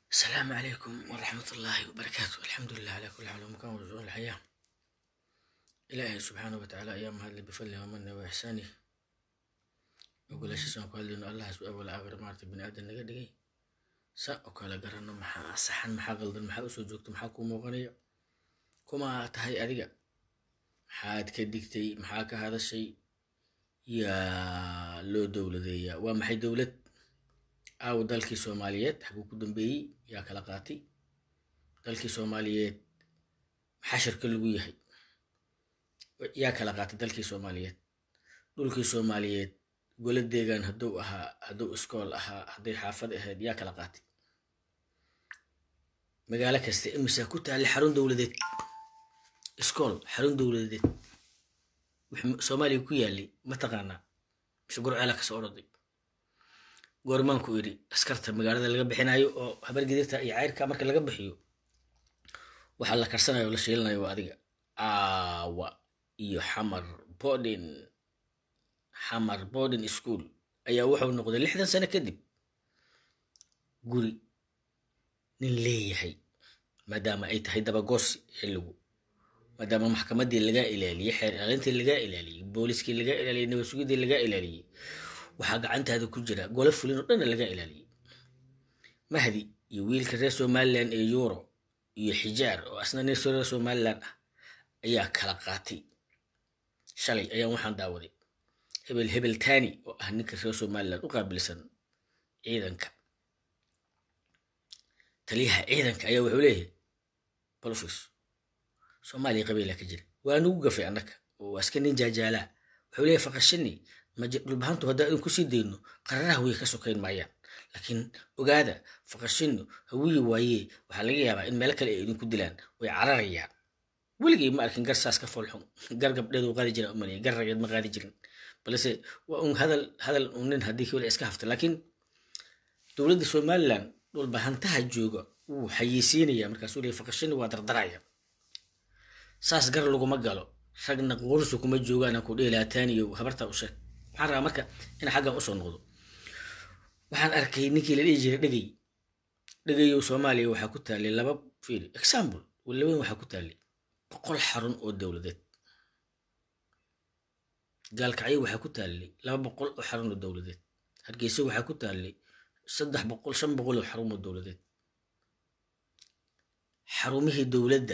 السلام عليكم ورحمة الله وبركاته الحمد لله على كل حال ومكان ورجوع الحياة إلهي سبحانه وتعالى أيام هذا بفضله ومنه وإحسانه وقول أشياء قال لنا الله سبحانه ولا آخر مارت بن آدم نجا دقي سا وكلا قرنا محا صحن محا غلط محا أسو جوكت محا كومو غنية كما تهي أدقى محاد كدقتي محا كهذا الشيء يا لو دولة ذي ومحي دولة aaw dalkii soomaaliyeed xaguu ku dambeeyey yaa kala qaatay dalkii soomaaliyeed maxaa shirka lagu yahay yaa kala qaatay dalkii soomaaliyeed dhulkii soomaaliyeed golo deegaan hadduu ahaa hadduu iskool ahaa hadday xaafad ahayd yaa kala qaatay magaalo kasta imisaa ku taallay xarun dowladeed iskool xarun dowladeed wixii soomaaliya ku yaalay mataqaanaa mise gurceela kasoo oroday goormaanku idhi askarta magaalada laga bixinayo oo habargedirta iyo cayrka marka laga bixiyo waxaa la karsanayo o la shiilanayo waa adiga aawa iyo xamar borden xamar borden school ayaa wuxuu noqday lixdan sano kadib guri nin leeyahay maadaama ay tahay dabagoosi xilligu maadaama maxkamaddii lagaa ilaaliyey xeer ilaalintii lagaa ilaaliyey booliskii lagaa ilaaliyey nabadsugidii lagaa ilaaliyey waxaa gacantaada ku jira golo fulin oo dhanna laga ilaaliyey mahdi iyo wiilka reer somalilan ee euro iyo xijaar oo asna nin reer somalilan ah ayaa kala qaatay shalay ayaan waxaan daawaday hebel hebel tani oo ah ninka reer somalilan u qaabilsan ciidanka taliyaha ciidanka ayaa wuxuu leeyahay bolofis soomaaliya qabiila ka jira waa nugu gafay annaka oo aska nin jaajaalaa wuxuu leeyahay faqashini dhulbahantu haddaan idin kusii dayno qararaha way ka sokayn maayaan laakiin ogaada faqashinu hawiyi waayee waxaa laga yaabaa in meel kale ay idinku dilaan way cararayaan weligay ma arkin gar saas ka foolxun gar gabdheedu qaadi jira umalaya gar rageed ma qaadi jirin balse waa un hadal hadal un nin haddii kale iska hafta laakiin dowladda somaliland dhulbahantaha jooga wuu xayeysiinaya markaasuu leeyahy faqashini waa dardaraya saas gar laguma galo ragna qursu kuma joogaan ku dheelaataaniyo habartaa u sheeg waxaan rabaa marka inaan xaggan usoo noqdo waxaan arkay ninkii la dhihi jiray dhegey dhegeyow soomaaliya waxaa ku taallay laba fiil example walaweyn waxaa ku taallay boqol xarun oo dowladeed gaalkacyo waxaa ku taallay laba boqol oo xarun oo dowladeed hargeysa waxaa ku taallay saddex boqol shan boqol oo xarun oo dowladeed xarumihii dowladda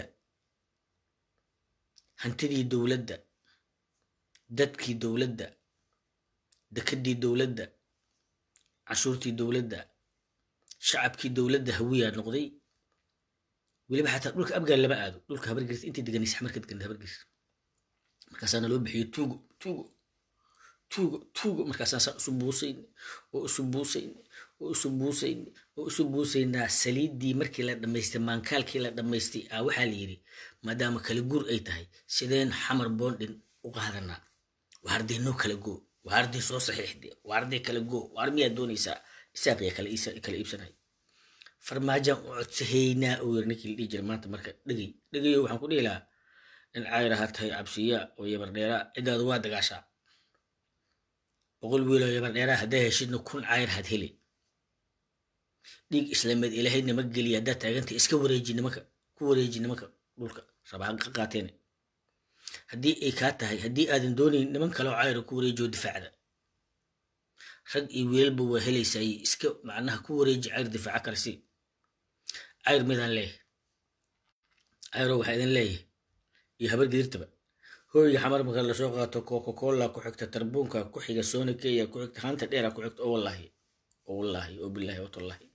hantidii dowladda dadkii dowladda dekedii dowladda cashuurtii dowladda shacabkii dowladda hawiyaa noqday weliba xataa dhulka abgaal lama aado dhulka habargeris intii deganaysa marka degan habargeris markaasaana loo bixiyo tuugo tuugo tuugo tuugo markaasaan saa isu buusayn oo isu buusayn oo isu buusayn oo isu buusaynaa saliiddii markii la dhammaystay maankaalkii la dhammaystay aa waxaa la yidhi maadaama kala guur ay tahay sideen xamar boondhin u qaadanaa waarday noo kala goo waarday soo saxiixde waarday kala goo waar miyaad doonaysaa isaaqya kala kala iibsanay farmaajaan u codsahaynaa oo yiri ninkii la dhihi jira maanta marka dhegey dhegeyo waxaan ku dhihi lahaa in cayraha tahay cabsiya oo yabardheeraa ciddaadu waa dagaashaa boqol wiiloo yabardheeraa haddaa heshidna kun cayr had heli dhiig islaameed ilaahay nama geliya haddaa taaganta iska wareeji nimanka ku wareeji nimanka dhulka rabaan ka qaateen haddii ay kaa tahay haddii aadan doonayn niman kaleo cayra ku wareejiyo difaacda rag iyo wiilalba waa helaysaay iska macnaha ku wareeji cayr difaaca kale si cayr midaan leeyahay cayro waxaa idin leeyahay iyo habar gedirtaba hooyga xamar marka lasoo qaato coca-cola ku xigta tarbuunka ku xiga sony kenya ku xigta hanta dheera ku xigta oo wallaahi oo wallaahi oo bilaahi oo tallahi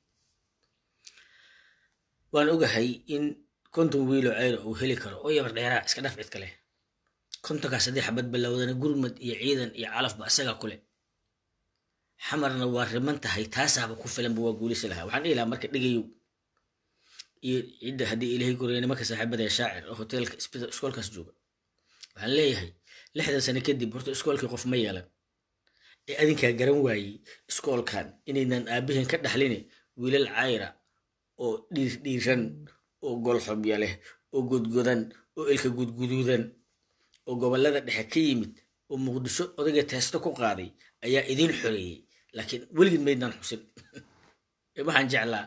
waan ogahay in konton wiilo ceyr uu heli karo oo yabar dheeraa iska dhaf cid kale kontonkaas haddii xabad bilowdana gurmad iyo ciidan iyo calafba isagaa kule xamarna waa riman tahay taasaaba ku filanba waa guulisi lahaa waxaan dhihi lahaa marka dhegayow iyo cidda haddii ilaahay koraya nimanka saaxiibada ee shaacir oo hoteelka iskoolkaas jooga waxaan leeyahay lixdan sano kadib horta iskoolkii qof ma yeelan ee adinkaa garan waayey iskoolkan inaynan aabihin ka dhaxline wiilal cayra oo dhiir dhiiran oo golxobya leh oo godgodan oo ilka gudguduudan oo gobollada dhexe ka yimid oo muqdisho odayga teesto ku qaaday ayaa idiin xoreeyey laakiin weligid maydnaan xusin waxaan jeclaa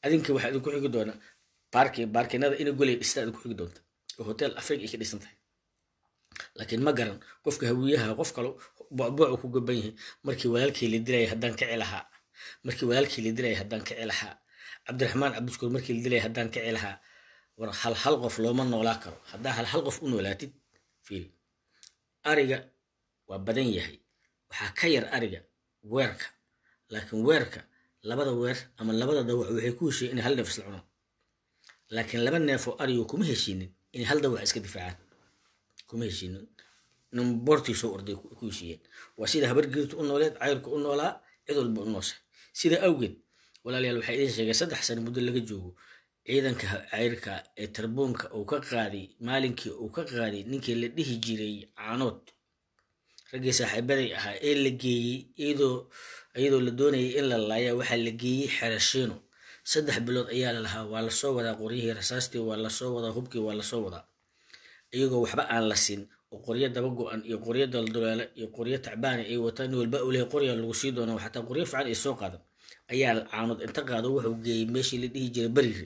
adinka waxaa idinku xigi doona baarki baarkinada ina goley dhistaa idinku xigi doonta oo hotel africa ay ka dhisan tahay laakiin ma garan qofka hawiyaha qof kale bocboocu ku gaban yahay markii walaalkii la dilaya haddaan kici lahaa markii walaalkii la dilaya haddaan kici lahaa cabdiraxmaan cabdiskuur markii la dilaya haddaan kici lahaa war hal hal qof looma noolaa karo haddaa hal hal qof u noolaatid fiil ariga waa badan yahay waxaa ka yar ariga weerka laakiin weerka labada weer ama labada dawac waxay ku heshiyen inay hal neef isla cunaan laakiin laba neefoo arigo kuma heshiinin inay hal dawac iska difaacaan kuma heshiinin nin boortii soo orday ku heshiiyeen waa sida habargeertu u nooleed cayrku u noolaa cid walba u nooshay sida awgeed walaalayaal waxaa idin sheegay saddex sano muddo laga joogo ciidanka cayrka ee tarbuunka uu ka qaaday maalinkii uu ka qaaday ninkii la dhihi jiray caanood raggii saaxiibaday ahaa ee la geeyey iyadoo iyadoo la doonayay in la laaya waxaa la geeyey xerashiino saddex bilood ayaa la lahaa waa lasoo wadaa qoryihii rasaastii waa lasoo wadaa hubkii waa lasoo wadaa iyagoo waxba aan la siin oo qoryo daba go-an iyo qoryo daldulaale iyo qoryo tacbaani ay wataan nin walba uu lehay qoryaa lagu sii doonaa xataa qoryo fiican ay soo qaadan ayaa caanood inta qaado wuxuu geeyey meeshii la dhihi jiray beriri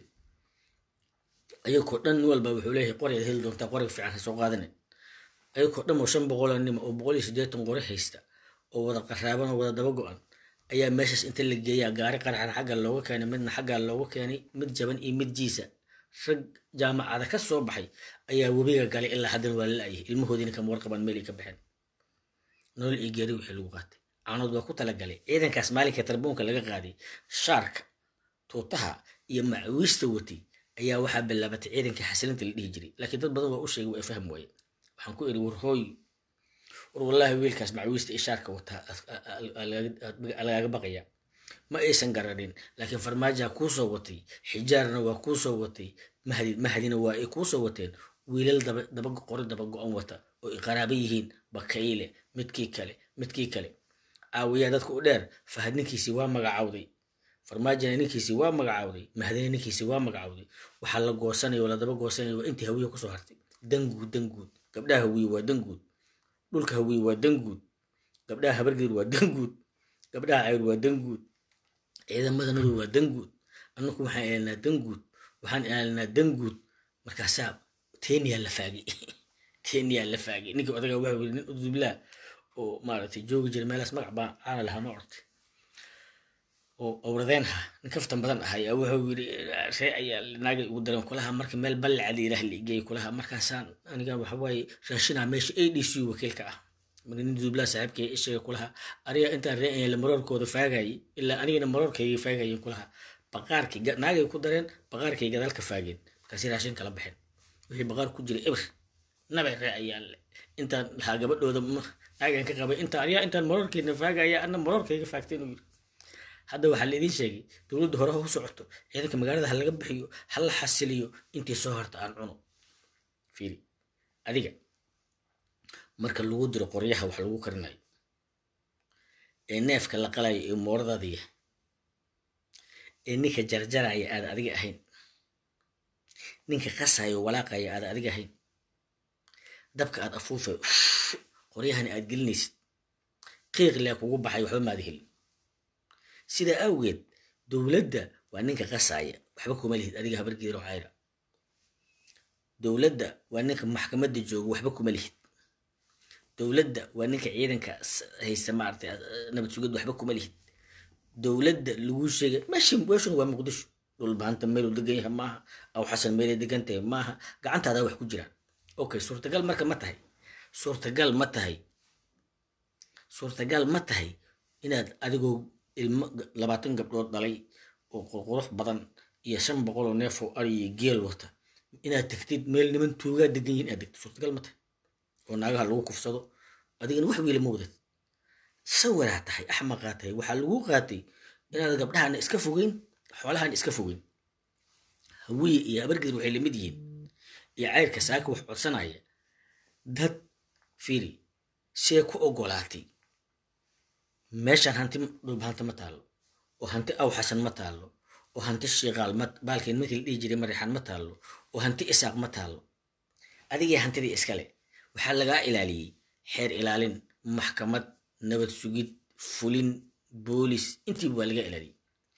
ayagoo dhan nin walba wuxuu leeyahay qoryaad heli doontaa qorya fiican ha soo qaadanin ayagoo dhan oo shan boqoloo nima oo boqol iyo siddeetan qore haysta oo wada qaraaban oo wada daba go-an ayaa meeshaas inta la geeyaa gaari qarxan xagga looga keenay midna xaggaa looga keenay mid jaban iyo mid jiisa rag jaamacada ka soo baxay ayaa webiga galay ilaa haddana waa la la'yahay ilmahoodiina kama warqabaan meel ay ka baxeen nolol iyo geeri wixii lagu qaatay caanood waa ku talagalay ciidankaas maalinka tarbuunka laga qaaday shaarka tuutaha iyo macawiista watay ayaa waxaa bilaabatay ciidankii xasilinta la dhihi jiray laakiin dad badan waa u sheegay waa fahm waaye waxaan ku iri war hooy war wallaahi wiilkaas macawiista iyo shaarka wataa lagaaga baqaya ma aysan garanin laakiin farmaajaa kuusoo watay xijaarna waa kuusoo watay mahdi mahdina waa ay kuusoo wateen wiilal daba daba qori daba go-an wata oo ay qaraabo yihiin bakayle midkii kale midkii kale caawiyaa dadka u dheer fahad ninkiisii waa magacawday farmaajana ninkiisii waa magacawday mahdina ninkiisii waa magacawday waxaa la goosanaya oo ladaba goosanaya waa intii hawiye kusoo hartay danguud danguud gabdhaha hawiye waa danguud dhulka hawiye waa danguud gabdhaha habargeed waa danguud gabdhaha cayr waa danguud ciidamada madow waa danguud annaku waxaan ilaalinaa danguud waxaan ilaalinaa danguud markaasaa teniyaa la faagay teniyaa la faagay ninkii odaga waxa yiri nin udublaa oo maaragtay joogi jiray meelaas magac baa caana lahaa ma ortay oo awradeenha nin kaftan badan ahay wuxuu yiri ree ayaa naagay ugu daran kulaha marka meel ballacada ilaah la igeeyay kulaha markaasaan aniga waxa waaye raashinaa meesha a d c wakiilka ah marka nin dublaa saaxiibkay ishaga kulaha ariga intaan ree la maroorkooda faagayay ilaa anigana maroorkayga faagayen kulaha baqaarkii naagay ku dareen baqaarkay gadaalka faageen markaasi raashin kala baxeen wixii baqaar ku jira ibr nabay ree ayaa le intaan lahaa gabadhooda naagan ka qabay inta ariyaa intaan maroorkeyna faagaya ana maroorkayga faagtay inuu yiri hadda waxaa la idiin sheegay dowladda hore ha u socoto ciidanka magaalada ha laga bixiyo ha la xasiliyo intii soo harta aan cuno fiiri adiga marka lagu diro qoryaha wax lagu karinayo ee neefka la qalayo ee mooradaada yahay ee ninka jarjaraya aada adiga ahayn ninka qasayo walaaqaya aada adiga ahayn dabka aad afuufay qoryahani aad gelinaysid qiiq lee kugu baxay waxba maada helin sidaa awgeed dowladda waa ninka qasaya waxba kuma lihid adiga habargeero cayra dowladda waa ninka maxkamadda jooga waxba kuma lihid dowladda waa ninka ciidanka haysta maaragtay nabad sugid waxba kuma lihid dowladda lagu sheegay meshi meeshuna waa muqdisho dhulbaanta meeluu degan yahay maaha aw xasan meelay degan tahay maaha gacantaada wax ku jiraan okay suurtagal marka ma tahay suurtagal ma tahay suurtagal ma tahay inaad adigoo ilmo labaatan gabdhood dhalay oo qurqurux badan iyo shan boqol oo neef oo ari iyo geel wata inaad tegtid meel niman tuugaa degan yihin inaad degtid suurtagal ma tahay oo naagaha lagu kufsado adigana wax wiila ma wadad sawiraa tahay axmaqaa tahay waxaa lagu qaatay inaad gabdhahana iska fogeyn xoolahana iska fogeyn hawiye iyo habargeed waxay lamid yihiin iyo cayrka saaka wax codsanaya dad fiiri see ku ogolaatay meeshaan hanti dhulbahanta ma taallo oo hanti aw xasan ma taallo oo hanti shiiqaal baalkeen markii la dhihi jiray marixaan ma taallo oo hanti isaaq ma taallo adigii hantidii iskale waxaa lagaa ilaaliyey xeer ilaalin maxkamad nabad sugid fulin boolis intiiba waa laga ilaaliyey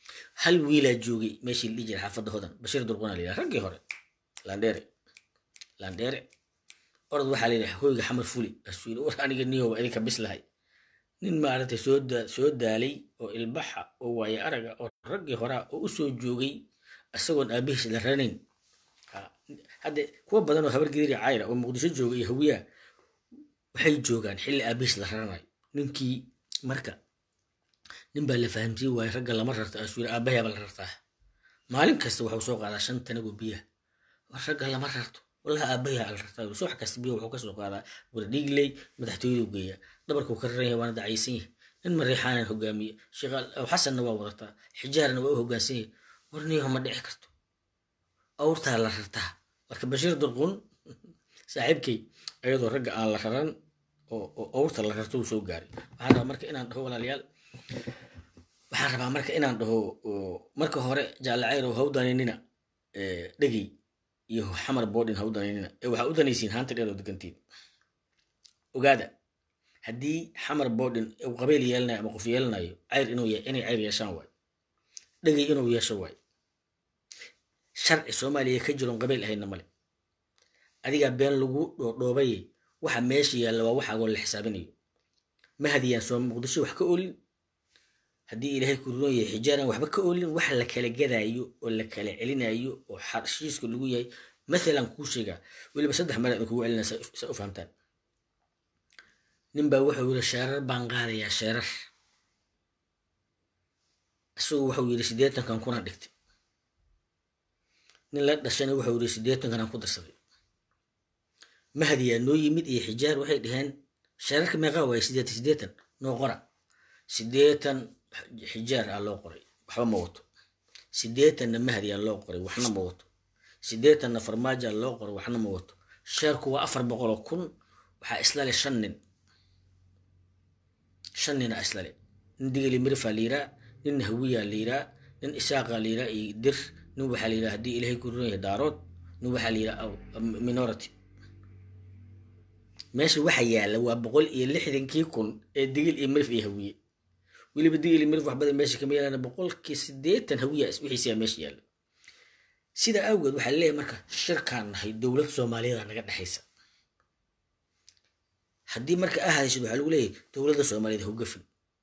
hal wiilaa joogay meeshii la dhihi jiray xaafadda hodan bashiir durquna la yidhaha raggii hore landheere landheere orod waxaa la yidhaha hoyga xamar fuli asuu yidhi war aniga niyoba idinka bislahay nin maaragtay soo da soo daalay oo ilbaxa oo waaye araga oo raggii horaa oo u soo joogay isagoon aabihiis la ranayn hadde kuwa badan oo habar gidiri cayra oo muqdisho jooga iyo hawiyaa waxay joogaan xilli aabihiis la raranayo ninkii marka nin baa la fahamsiin waaye ragga lama rarta asuu yidhi aabahaaba la rartaa maalin kasta wuxuu soo qaadaa shan tanagoo biyaha war ragga lama rarto wallahi aabayaa la rartaa subax kasta biyo wuxuu kasoo qaadaa wardhiigley madaxtooyadu geeya dhabarkuu ka raran yahay waana dacaysan yahay nin mariixaanan hogaamiye sheekh xasanna waa wadataa xijaarna waa u hogaansan yahay war niyaho ma dhici karto awrtaa la rartaa marka bashiir durqun saaxiibkay ayadoo ragga aan la raran oo awrta la rarto uu soo gaaray waxaan rabaa marka inaan dhaho walaalayaal waxaan rabaa marka inaan dhaho marka hore jaalacayrow hawdaninina dhegey iyo xamar boodhin ha u danaynina ee waxaa u danaysiin haanta dheer oo degantiin ogaada haddii xamar boodhin uu qabeyl yeelanayo ama qof yeelanayo cayr inuu inay cayr yeeshaan waayo dhegey inuu yeesho waayo sharci soomaaliya ka jiroon qabeyl ahayna male adigaa been lagu dhoodhoobaye waxa meesha yaalla waa waxaagoo la xisaabinayo ma hadiyaan soo muqdisho wax ka olin haddii ilaahay ku roon yahay xijaaran waxba ka olin wax la kala gadaayo oo la kala celinayo oo xarshiiska lagu yahay mathalan kuu sheegaa weliba saddex mar aan kugu celinaa sa u fahamtaan nin baa wuxuu yidhi sheerar baan qaadayaa sheerar isagu wuxuu yidhi siddeetankan kunaan dhigtay nin la dhashana wuxuu yidhi siddeetankan aan ku darsaday mahadiyaa noo yimid iyo xijaar waxay dhaheen sheerarka meeqaa waaye siddeetan siddeetan noo qora siddeetan xijaar aa loo qoray waxba ma wato siddeetanna mahdi aa loo qoray waxna ma wato siddeetanna farmaajo aa loo qoray waxna ma wato sheerku waa afar boqol oo kun waxaa islale shan nin shan nina islale nin digili mirifaa la yiraa nin hawiyaa la yiraa nin isaaqaa la yiraa iyo dir nin waxaa la yiraa haddii ilaahay ku ron yahay daarood nin waxaa la yiraa minority meesha waxa yaalla waa boqol iyo lixdankii kun ee digil iyo mirif iyo hawiye weliba digil iyo mirif waxbadan meesha kama yaalaan boqolkii siddeetan hawiya wixiisiyaa meesha yaalla sida awgeed waxaa leeyahay marka shirkaan nahay dowlad soomaaliyeed naga dhexaysa haddii marka a hadashid waxaa lagu leeyahay dowladda soomaaliyeed hogafin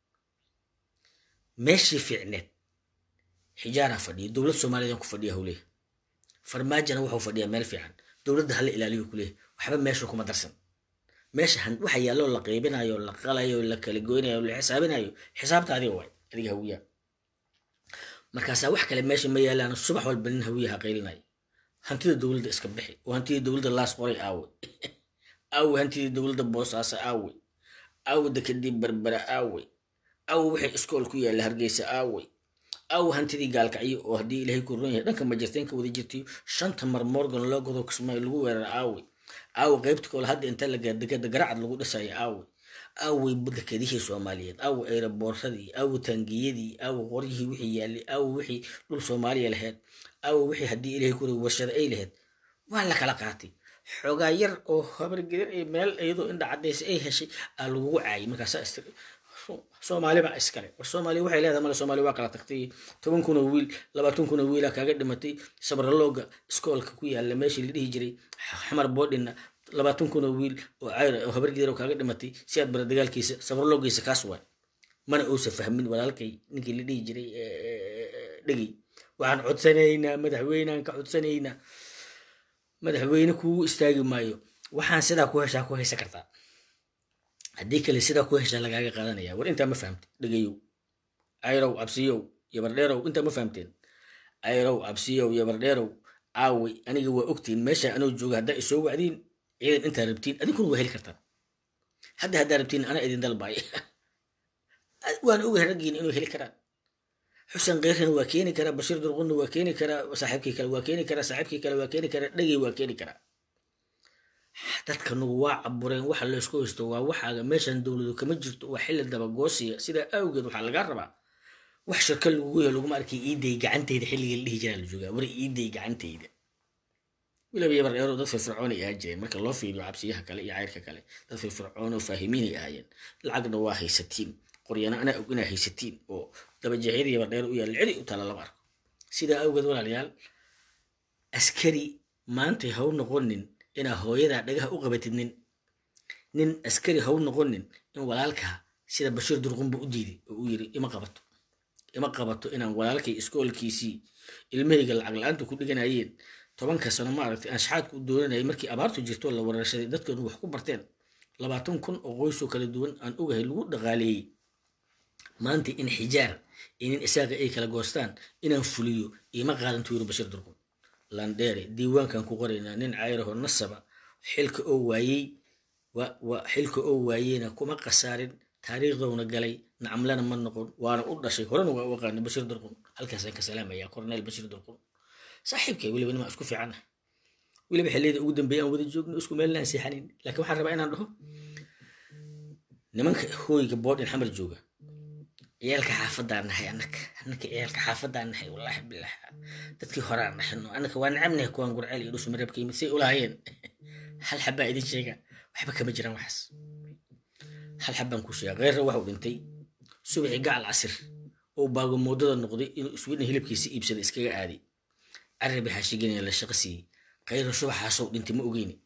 meeshii fiicneed xijaaraa fadhiya dowlad soomaaliyeed ku fadhiya howleeya farmaajana wuxuu fadhiyaa meel fiican dowladda hala ilaaliyo kuleeyahay waxba meesha kuma darsan meesha waxa yaalloo la qaybinayo la qalayo la kala goynayo la xisaabinayo xisaabta adiga waay adiga hawiyaa markaasaa wax kale meesha ma yaalaan subax walba nin hawiyaha qaylinaya hantida dowladda iska bixi oo hantidii dowladda laas qoray aawe aawe hantidii dowladda boosaaso aawe aawe dekadii berbera aawe aawe wixii iskool ku yaalla hargeysa aawe aawe hantidii gaalkacyo oo haddii ilaahay ku ron yahay dhanka majirteenka wada jirtayo shanta mar morgan loo godo kismaayo lagu weerara aawe aawe qaybta kale hadda inta la dekada garacad lagu dhisayo aawe aawe dekadihii soomaaliyeed aawe eeraboorradii aawe taangiyadii aawe qoryihii wixii yaallay aawe wixii dhul soomaaliya lahayd aawe wixii haddii ilaahay ku ron warshada ay lahayd waa la kala qaatay xoogaa yar oo habargedir ay meel iyadoo indha cadaysa ay heshay aa lagugu caayay markaasaa ist soomaali baa iskale war soomaali waxay leedahay male soomaali waa kala tagtay toban kun oo wiil labaatan kun oo wiilaa kaaga dhimatay sabralooga iskoolka ku yaalla meeshii la dhihi jiray xamar boodhinna labaatan kun oo wiil oo cayr oo habargedir oo kaaga dhimatay si aad bara dagaalkiisa sabraloogiisa kaas waay mana uusa fahmin walaalkay ninkii la dhihi jiray dhegey waxaan codsanaynaa madaxweynaan ka codsanaynaa madaxweyne kugu istaagi maayo waxaan sidaa ku heshaa ku haysa kartaa haddii kale sidaa ku heshaa lagaaga qaadanaya war intaa ma fahamte dhegeyow ayrow cabsiyow iyo bardheerow intaa ma fahamteen ayrow cabsiyow iyo bardheerow caaway aniga waa ogtiin meesha anoo jooga haddaa isoo wacdiin ciidan intaa rabtiin adinkuna waa heli kartaan hadda haddaa rabtiin ana idin dalbaay waan ogahay raggiina inuu heli karaan xuseen keyrkana waa keeni karaa bashiir durqunna waa keeni karaa saaxiibkii kale waa keeni karaa saaxiibkii kale waa keeni karaa dhegey waa keeni karaa dadkanugu waa cabureen waxa laysku haysto waa waxaaga meeshan dowladu kama jirto waa xilli dabagoosiya sidaa awgeed waxaa lagaa rabaa wax shirka lagugu yahay laguma arkay iiday gacantayda xilligii la dhihi jiraa la joogaa war iiday gacantayda weliba yabar dheero dad firfircoon ay ahaan jireen marka loo fiiriyo cabsiyaha kale iyo cayrka kale dad firfircoon oo faahimiin ay ahaayeen lacagna waa haysatiin qoryana anaa og inaa haysatiin oo dabajeexyada iyo bardheer u yaalla cidi u tala lama arko sidaa awgeed walaalayaal askari maantay haw noqonin inaa hooyadaa dhagaha u qabatid nin nin askari haw noqonin in walaalkaa sida bashiir durqunba u diiday oo uu yiri ima qabato ima qabato inaan walaalkay iskoolkiisii ilmahayga lacag la-aanta ku dhiganayeen tobanka sano maaragtay aan shaxaadku u doonanayay markii abaartu jirto la weerarsaday dadkeenu wax ku barteen labaatan kun oo qoysoo kala duwan aan ogahay lagu dhaqaaleeyey maanta in xijaar iyo nin isaaqa ay kala goostaan inaan fuliyo ima qaadan tuyiro bashir durqun landheere diiwaankan ku qoraynaa nin cayraho nasaba xilka oo waayey xilka oo waayeyna kuma khasaarin taariikhdowna galay nacamlana ma noqon waana u dhashay horena waa u aqaana bashir durqun halkaasaan ka salaamaya corneel bashir durqun saaxiibkay weliba nimaa isku fiicana weliba xilliyada ugu dambeeya aan wada joogno isku meelna aan seexanayn laakiin waxaan rabaa inaan dhaho nimanka hooyga boodhin xamar jooga ciyaalka xaafadaan nahay annaka annaka ciyaalka xaafadaan nahay wallaahi bilah dadkii horaan nahayno annaka waa nacabnahay kuwaan gurceel iyo dhusma reebka yimid say ulahaayeen hal xabaa idin sheega waxba kama jiraan waxaas hal xabaan ku sheega kheyrra waxau dhintay subaxii gacal casir oo baagomoodada noqday inuu iswidna hilibkiisa iibsada iskaga aaday carabi haashiganaya la shaqo siiyey kheyre subaxaasoo dhintay ma ogeyni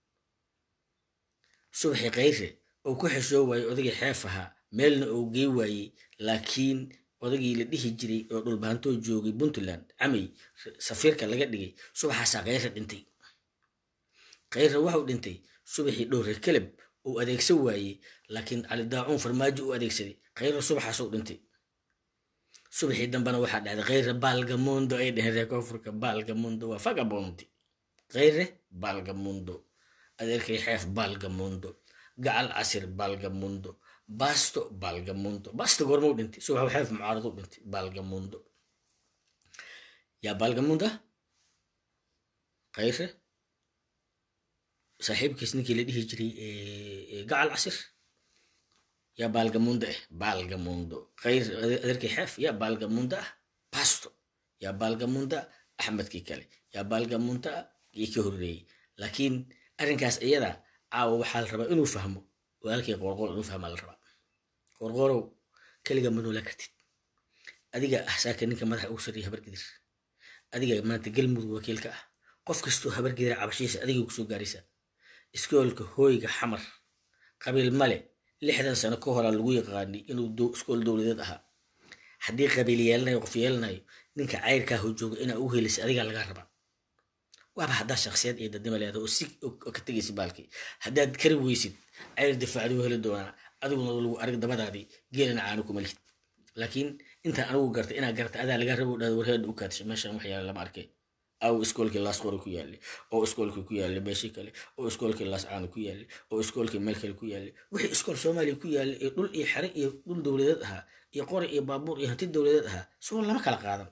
subaxii kheyre oo ku xeshoo waayey odagii xeef ahaa meelna oo gey waayey laakiin odagii la dhihi jiray oo dhulbaantoo joogay puntland camay safiirka laga dhigay subaxaasaa kheyre dhintay kheyre waxau dhintay subaxii dhowre keleb uu adeegsan waayey laakiin cali daacuun farmaajo u adeegsaday kheyre subaxaasoo dhintay subaxii dambena waxaa dhacday kheyre baalgamundo ay dheheen reer koonfurka baalgamundo waa fagabondi kheyre baalgamundo adeerkay xeef baalgamundo gacal casir baalgamundo basto baalgamundo basto goormau dhintay subax xeef mucaaradu dhintay baalgamundo yaa baalgamunda kheyre saaxiibkiis ninkii la dhihi jiray gacal casir yaa baalgamunda ah baalgamundo kheyr adeerkii xeef yaa baalgamunda ah basto yaa baalgamunda axmedkii kale yaa baalgamunda ah iyo ka horreeyey laakiin arrinkaas iyada caawa waxaa la rabaa inuu fahmo walaalkii qoorqoor inuu fahmaa la rabaa qoorqoorow keliga ma noola kartid adiga ah saaka ninka madaxa ugu sarreeya habargidir adiga maanta galmudug wakiilka ah qof kastoo habargidira cabashiisa adigay kusoo gaaraysaa iskoolka hooyga xamar qabiil male lixdan sano ka horaa lagu yaqaanay inuu iskool dowladeed ahaa haddii qabiil yeelanayo qof yeelanayo ninka cayrkaa ho jooga inaa ugu helisay adigaa lagaa rabaa waaba haddaa shaksiyad iyo dadnimo leeda oo si ka tegaysa baalkii haddaad kari weysid cayr difaacdi heli doonaa adiguna lagu arag dabadaadii geelana caano kuma lihid laakiin intaan anigu gartay inaa garta adaa lagaa rabo dhahda warheedha u kaadsha meeshan wax yaala lama arkay aw iskoolkii laas qori ku yaallay oo iskoolkii ku yaallay meeshii kale oo iskoolkii laas caano ku yaallay oo iskoolkii meel kale ku yaallay wixii iskool soomaaliya ku yaallay ee dhul iyo xere iyo dhul dowladeed ahaa iyo qori iyo baabuur iyo hanti dowladeed ahaa soo lama kala qaadan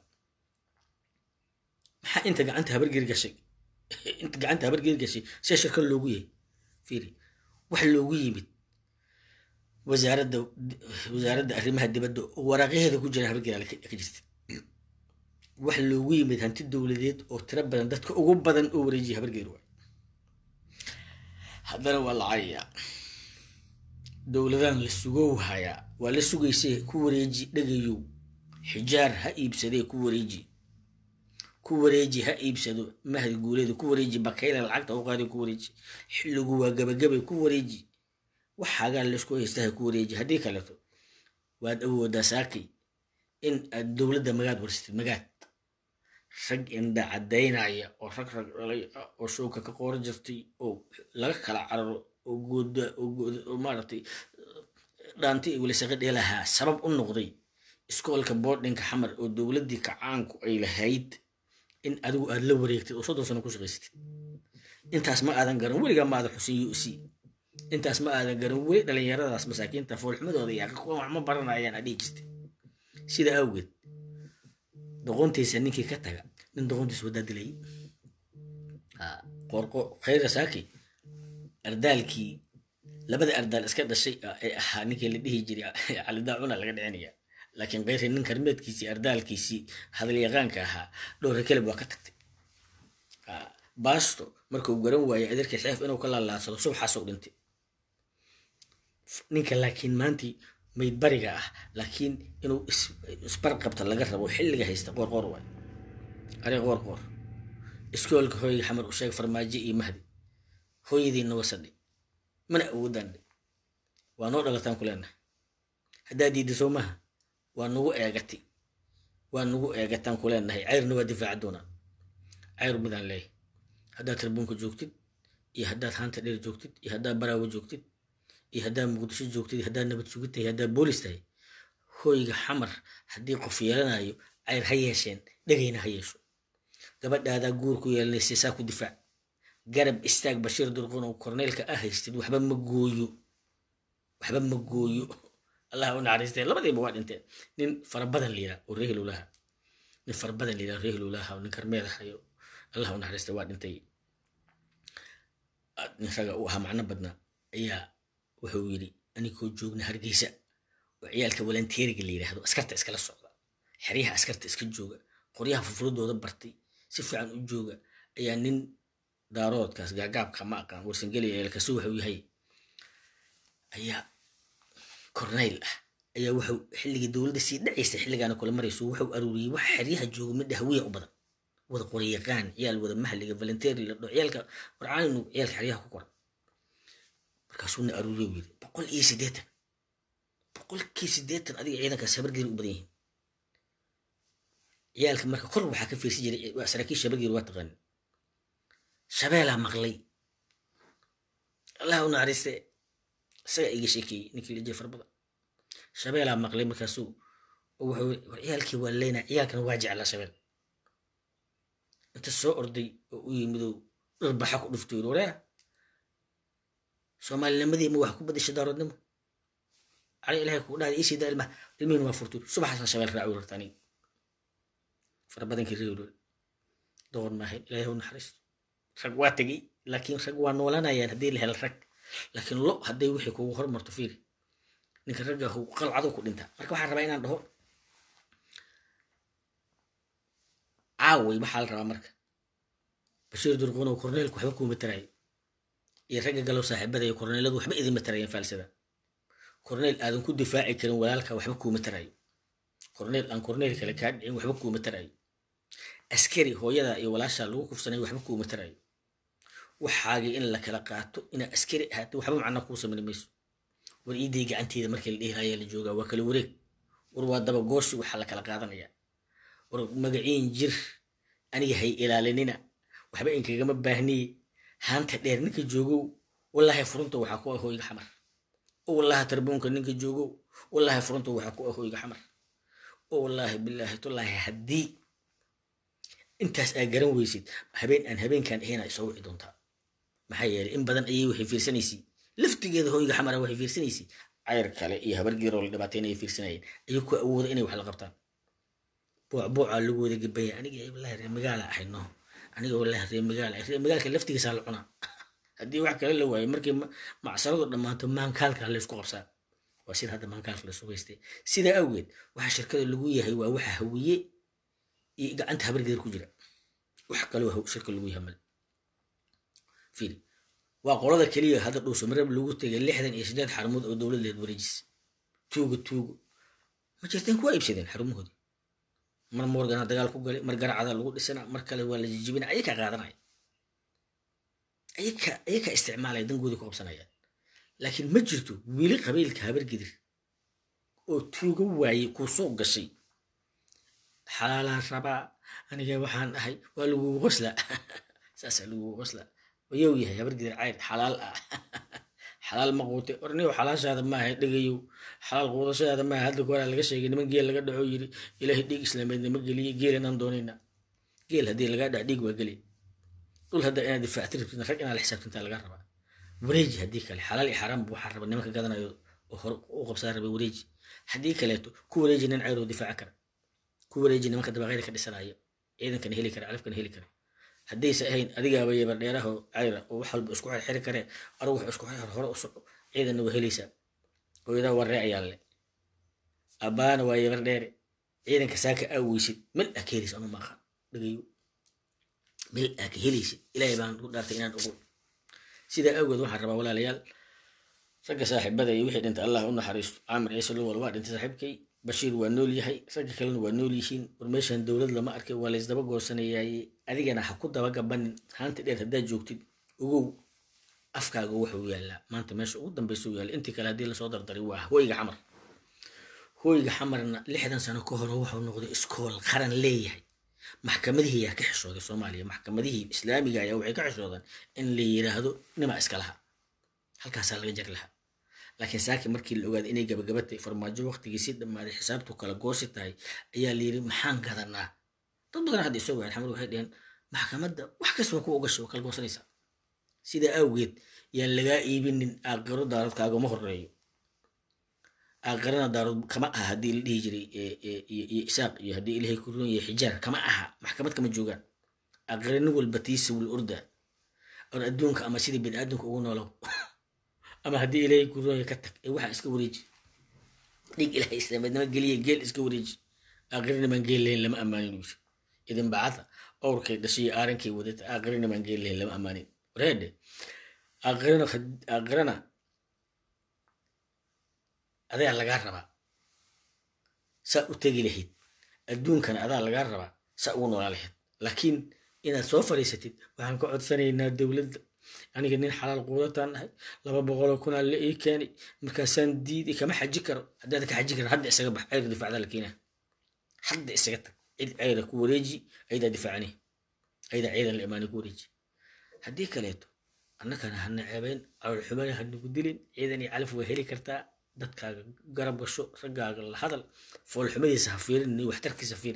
maxaa inta gacanta habargeri gashay inta gacanta habargeri gashay see shirka loogu yahay fiiri wax loogu yimid wasaaradda wasaaradda arrimaha dibadda oo waraaqyaheeda ku jira habargeri ka jirta wax loogu yimid hanti dowladeed oo tiro badan dadka ugu badan oo wareejiya habargeer waay haddana waa la cayayaa dowladan la sugow hayaa waa la sugaysay ku wareeji dhagayow xijaar ha iibsadee ku wareeji ku wareeji ha iibsado mahdi guuleeda ku wareeji bakayla lacagta u qaadi ku wareeji xilligu waa gabagabay ku wareeji waxaagaa laysku haysta ha ku wareeji haddii kaleto waad awoodaa saakay in aad dowladda magaad warsatid magaad rag indha caddaynaya oo rag rag dhalay ah oo showka ka qoora jirtay oo laga kala cararo oo gooda oo maaragtay dhaanti iyo welisaqa dheelahaa sabab u noqday iskoolka boardinka xamar oo dowladdii kacaanku ay lahayd in adigu aad la wareegtid oo soddon sano ku shaqaysatid intaas ma aadan garan weligaa ma aadan xusin u c intaas ma aadan garan weli dhalinyaradaas masaakiinta foolxumadooda iyo kuwa wax ma baranayaan adhihi jirtay sida awgeed doqontiisa ninkii ka taga nin doqontiisa wadaa dilay qorqo khayra saaki ardaalkii labada ardaal iska dhashay ee ahaa ninkii la dhihi jiray calidaacuna laga dhicinaya laakiin khayri nin karmeedkiisii ardaalkiisii hadalyaqaanka ahaa dhowra kelib waa ka tagtay baasto markuu garan waayay adeerkii xeef inuu ka laalaadsado subaxaasoo dhintay ninka laakiin maantii mayd bariga ah laakiin inuu isbarqabta laga rabo xilliga haysta qoor qoor waay ari qoor qoor iskoolka hooyga xamar u sheeg farmaajo iyo mahdi hooyadiina wasadhi mana awoodaan waa noo dhalataan ku leenahay haddaa diidda soo maha waa nagu eegati waa nagu eegataan ku leenahay cayrna waa difaaca doonaa cayr midaan leeyahay haddaad tarbuunka joogtid iyo haddaad haanta dheer joogtid iyo haddaad baraawo joogtid iyo haddaad muqdisho joogtid iyo haddaad nabad sugid tahay haddaad boolis tahay hooyga xamar haddii qof yeelanayo cayr ha yeesheen dhegayna ha yeesho gabadhaadaa guur ku yeelanaysa saa ku difaac garab istaag bashiir durqun oo korneylka ah haystid waxba ma gooyo waxba ma gooyo allah u naxariistee labadiiba waa dhinteen nin farabadan la yidhaha oo reehlulaha nin farabadan la yidhaha reehlulaha oo nin karmeed ahayo allah u naxariistee waa dhintay nin raga u ahaa macno badnaa ayaa wuxuu yidhi anigoo joogna hargeysa oo ciyaalka walanteeriga la yidhaahdo askarta iskala socda xeryaha askarta iska jooga qoryaha furfuradooda bartay si fiican u jooga ayaa nin daaroodkaas gaagaabka ma aqaan warsangeliya eelkasu wuxuu yahay ayaa korneyl ah ayaa wuxuu xilligii dowladda sii dhacaysa xilligaana kula marayso wuxuu aruuriyey wax xeryaha jooga midha hawiya u badan wada qoryaqaan ciyaal wada mahliga volunteeri la dho ciyaalka warcaaninu ciyaalka xeryaha ku qoran markaasuuna aruuriyo yiri boqol iyo siddeetan boqolkii siddeetan adiga ciidankaas habargeeri u badan yihiin ciyaalka marka kor waxaa ka fiirsan jiray saraakiisha habargeeri waa taqaanin shabeelaa maqlay allah u naxariiste isaga iga sheekeeyey ninkii lijay farbada shabeelaa maqlay markaasuu wuxuu war ciyaalkii waa leynaa ciyaalkana waa jeclaa shabeel inta soo orday oo u yimidow dhirbaxa ku dhufto yiri wareer soomaalinimadii ma wax ku badasha daaroodnimo cali ilahay kuu dhahday ii siidaa ilmaha ilmihiin waa furtay subaxaasaan shabeel raaci rarta aniga farabadankii reerool doqon maahayn ilahay u naxariisto rag waa tegey laakiin rag waa noolanayaan haddii la helo rag laakiin lo hadday wixii kugu hormarto fiiri ninka ragga qalcado ku dhintaa marka waxaan rabaa inaan dhaho caaway waxaa la rabaa marka bashiir durqunow korneelku waxba kuuma taraayo iyo ragga galow saaxiibada iyo korneeladu waxba idinma tarayeen faalsada korneel aadan ku difaaci karin walaalka waxba kuuma taraayo korneel aan korneel kale kaa dhicin waxba kuuma taraayo askari hooyada iyo walaasha lagu kufsanay waxba kuuma taraayo waxaagii in la kala qaato inaa askari ahaato waxba macna kuu samayn mayso war iiday gacanteeda markii la dhihi la joogaa waa kala wareeg war waa daba gooshi waxaa la kala qaadanaya war magaciin jir aniga hay ilaalinina waxba inkagama baahniye haanta dheer ninka joogow wallaahi furunta waxaa ku ah hooyga xamar oo wallaahi tarbuunka ninka joogow wallaahi furunta waxaa ku ah hooyga xamar oo wallaahi bilaahi tullaahi haddii intaas aa garan weysid habeen aan habeenkan ahayna isoo wici doontaa maxaa yeelay in badan ayay waxay fiirsanaysay laftigeeda hooyga xamara waxay fiirsanaysay cayr kale iyo habargeeroo la dhibaataynaya fiirsanayeen ayay ku awooda inay wax la qabtaan buucbuucaa lagu wada gabaya aniga wallaahi reer magaala ahay no aniga wallaahi reer magaala reer magaalka laftigiisaa la cunaa haddii wax kale la waayo markii macsaradu dhammaato maankaalka laysku qabsaa waa sida hadda maankaalka laysu haystay sidaa awgeed waxa shirkada lagu yahay waa waxa hawiye iyo gacanta habargeer ku jira wax kaloo shirka lagu yahay male fiiri waa qolada keliya hadda dhuuso marab lagu tegay lixdan iyo siddeed xarumood oo dowlad leed wareejis tuugo tuugo ma jirteen kuwa iibsadeen xarumahoodii mar morgana dagaal ku galay mar garacada lagu dhisana mar kale waa la jijibina ayaka qaadanaya ayaka ayaka isticmaalaya dangoodii ku qabsanayaan laakiin ma jirto weli qabiilka habargidir oo tuugo waayey kuu soo gashay xalaalaan rabaa aniga waxaan ahay waa lagugu qoslaa saasaa lagugu qoslaa wayow yahay habargidir cayr xalaal ah xalaal ma quute orniyow xalaashaada maaha dhegayow xalaal quudashaada maaha hadda koraa laga sheegay niman geel laga dhaco yiri ilaahay dhiig islaameedna ma geliye geelanaan doonayna geel haddii lagaa dhac dhiig waa geli dhul hadda inaad difaacti rabtid rag inaad la xisaabtintaa laga rabaa wareeji haddii kale xalaal iyo xaraam waxaa raba nimanka gadanayo oo hore u qabsaa rabay wareeji haddii kaleeto ku wareeji nin cayroo difaaca kara ku wareeji nimanka dabaqayda ka dhisanayo ciidankana heli kara calafkana heli kara haddaysa ahayn adigaaba yebar dheeraho cayra oo wax walba isku xiri karee adugu wax isku xir hore u soco ciidanna waa helaysaa hooyadaa waa reecayaa le abbaana waa yebar dheere ciidanka saaka aa weysid mel aa ka helaysa anu maaqa dhagayo mel aa ka helaysid ilaahay baan ku dhaartay inaan ogo sidaa awgeed waxaan rabaa walaalayaal ragga saaxiibada iyo wixii dhintay allah u naxariisto caamir ciise lowal waa dhintay saaxiibkay bashiir waa nool yahay ragga kalena waa nool yihiin war meeshan dowlad lama arkay waa laysdaba goosanayaaye adigana ha ku daba gabanin haanta dheer haddaad joogtid ogow afkaaga wuxuu yaallaa maanta meesha ugu dambeysa u yaalla intii kale haddii lasoo dardaray waa hooyga xamar hooyga xamarna lixdan sano ka hore wuxuu noqday iskool qaran leeyahay maxkamadihii ayaa ka xishooday soomaaliya maxkamadihii islaamiga ayaa waxay ka xishoodaan in la yiraahdo nima iska laha halkaasaa laga jag lahaa laakiin saaki markii la ogaaday inay gabagabatay farmaajo waqtigiisii dhammaaday xisaabtu kala goosi tahay ayaa la yiri maxaan gadanaa dad badan hadda isoo gaadhay xamar waxay dheheen maxkamadda wax kasta waa ku ogashay waa kala goosanaysaa sidaa awgeed yaan lagaa iibinin aaqiro daaradkaagama horeeyo aaqirana daarood kama aha haddii la dhihi jiray iyo isaaq iyo haddii ilahay ku ruun yahay xijaar kama aha maxkamad kama joogaan aaqira nin walba tiisa wul orda or adduunka ama sidii bini aadamka ugu noolow ama haddii ilaahay ku ruun yahay ka tag ee waxaa iska wareeji dhig ilahay islaamidnimo geliya geel iska wareeji aaqirina baan geel lahayn lama ammaanin wiil idin bacada owrkay dhashay aarankay wadata aaqirina baan geel lahayn lama ammaanin wareede aaqirana aaqirana adaa lagaa rabaa saa u tegi lahayd adduunkana adaa lagaa rabaa saa ugu noolaa lahayd laakiin inaad soo fadhiisatid waxaan ka codsanaynaa dowladda aniga nin xalaal quudataan nahay laba boqoloo kunaa la ii keenay markaasaan diiday kama xaji karo haddaad ka xaji karan hadda isaga bax ceyr difaacdaa la keenaa hadda isaga tag cid ceyra ku wareeji aydaa difaacani aydaa ciidan la imaani ku wareeji haddii kaleeto annakana hana ceebeyn caloolxumana hanagu dilin ciidan iyo calaf waa heli kartaa dadkaaga garab gasho raggaaga la hadal foolxumadiisa ha fiirin iyo waxtarkiisa fiiri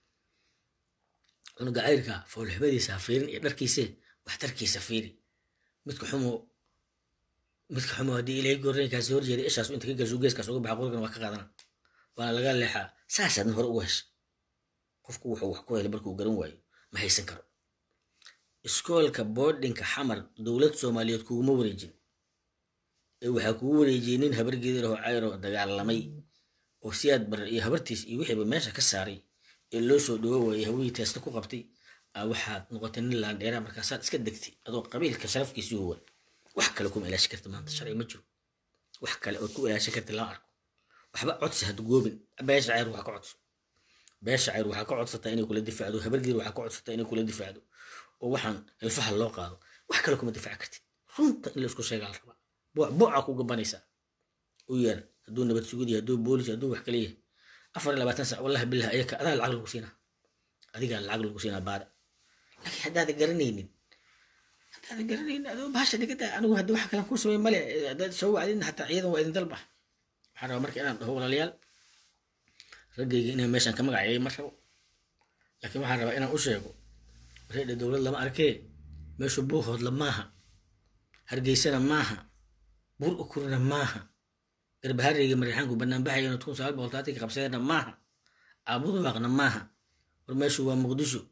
cunuga cayrka foolxumadiisa ha fiirin iyo dharkiise waxtarkiisa fiiri midka xumo midka xumo haddii ilaahay goornaykaasi horjeeda ishaas inta ka gasho geeskaas uga baxa qolkan waa ka qaadana waana laga leexaa saasaadna hore uga hesha qofku wuxuu wax ku helay markuu garan waayo ma haysan karo iskoolka boodhinka xamar dowlad soomaaliyeed kuguma wareejin ee waxaa kugu wareejiyey nin habargeeda lahoo cayro dagaalamay oo siyaad barar iyo habartiis iyo wixiiba meesha ka saaray ee loo soo dhawo waayey hawihii teesta ku qabtay aa waxaad noqotay nin laandheera markaasaad iska degtay adoo qabiilka sharafkiisii huwan wax kale kuma ilaashi karta maanta sharci ma jiro wax kale ood ku ilaashi karta lama arko waxba codsi had goobin beesha cayr waxaa ka codso beesha cayr waxaa ka codsataa inay kula difaacdo habargeed waxaa ka codsataa inay kula difaacdo oo waxaan ilfaha loo qaado wax kale kuma difaaci kartid runta in laisku sheegaa la rabaa buuca ku gabanaysaa u yeer hadduu nabad sugud yahay hadduu boolis hadduu wax kale yahay afar iyo labaatan sac wallahi billah ayaka adaa lacag lagu siinaa adigaa lacag lagu siinaa baada laakiin haddaada garanaynin haddaada garanaynin adoo bahasha dhigata anigu haddi wax kalan kuu samey male haddaad soo wacdin hataa ciidan waa idin dalba waxaan rabaa marka inaan dhaho walaalayaal raggayga inaan meeshaan ka magaceeyay ma rabo laakiin waxaan rabaa inaan u sheego reedha dowlad lama arkee meeshu buuhoodla maaha hargeysana maaha bur ukurna maaha garbahareyga marixaanku banaanbaxayana kun sagaal boqol taatanka qabsadeenna maaha aabuduwaaqna maaha war meeshu waa muqdisho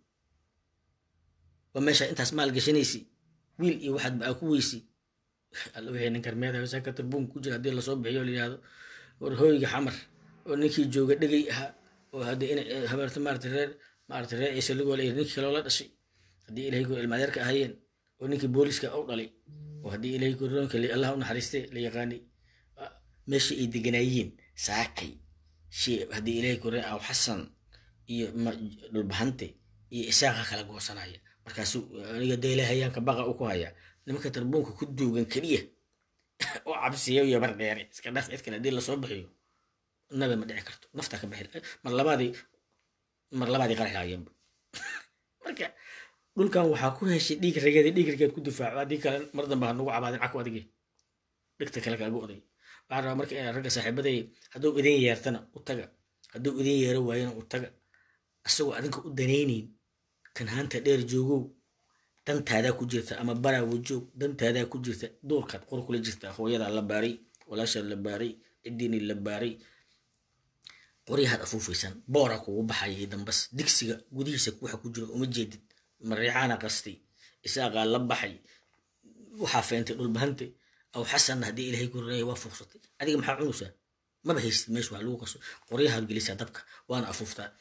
waa meesha intaas maal gashanaysi wiil iyo waxaad baa ku weysi alla wixii nin karmeeda sakata buun ku jira haddii lasoo bixiyo la yidhahdo war hooyga xamar oo ninkii jooga dhegay ahaa oo haddii in habeerta maarata reer maarata reer ciise lagool iyo ninkii kaloo la dhashay haddii ilahay ku ilmaadeerka ahayeen oo ninkii booliska u dhalay oo haddii ilahay koroonka allah u naxariiste la yaqaanay meeshii ay deganaayeen saakay shee haddii ilahay koreen aw xasan iyo dhulbahante iyo isaaqa kala goosanaya markaasu aniga deelahayaanka baqa u ku haya nimanka tarbuunka ku duugan keliya oo cabsiya iyo bar dheere iska dhaf cid kale haddii lasoo bixiyo nabe ma dhici karto naftaa ka bixi mar labaadii mar labaadii qaraxaayeenba marka dhulkan waxaa ku heshay dhiig rageeda dhiig rageed ku difaaco haddii kale mar dambe ha nagu cabaadin caku adige dhigta kale kaagu oday waxaan rabaa marka inaan ragga saaxiibaday hadduu idin yeertana u taga hadduu idin yeero waayana u taga isagoo adinka u danaynayn kan haanta dheer joogow dantaadaa ku jirta ama baraawo joog dantaadaa ku jirta duurkaad qor kula jirta hooyadaa la baaray walaashaa la baaray cidiinii la baaray qoryahaad afuufaysaan boora kugu baxaya iyo dambas digsiga gudihiisa waxa ku jira uma jeedid mariixaana qastay isaaqaa la baxay waxaa feentay dhulbahantay aw xasanna haddii ilaahay ku ranaya waa fuuqsatay adiga maxaa cunaysaa maba haysid meesha wax lagu qaso qoryahaad gelisaa dabka waana afuuftaa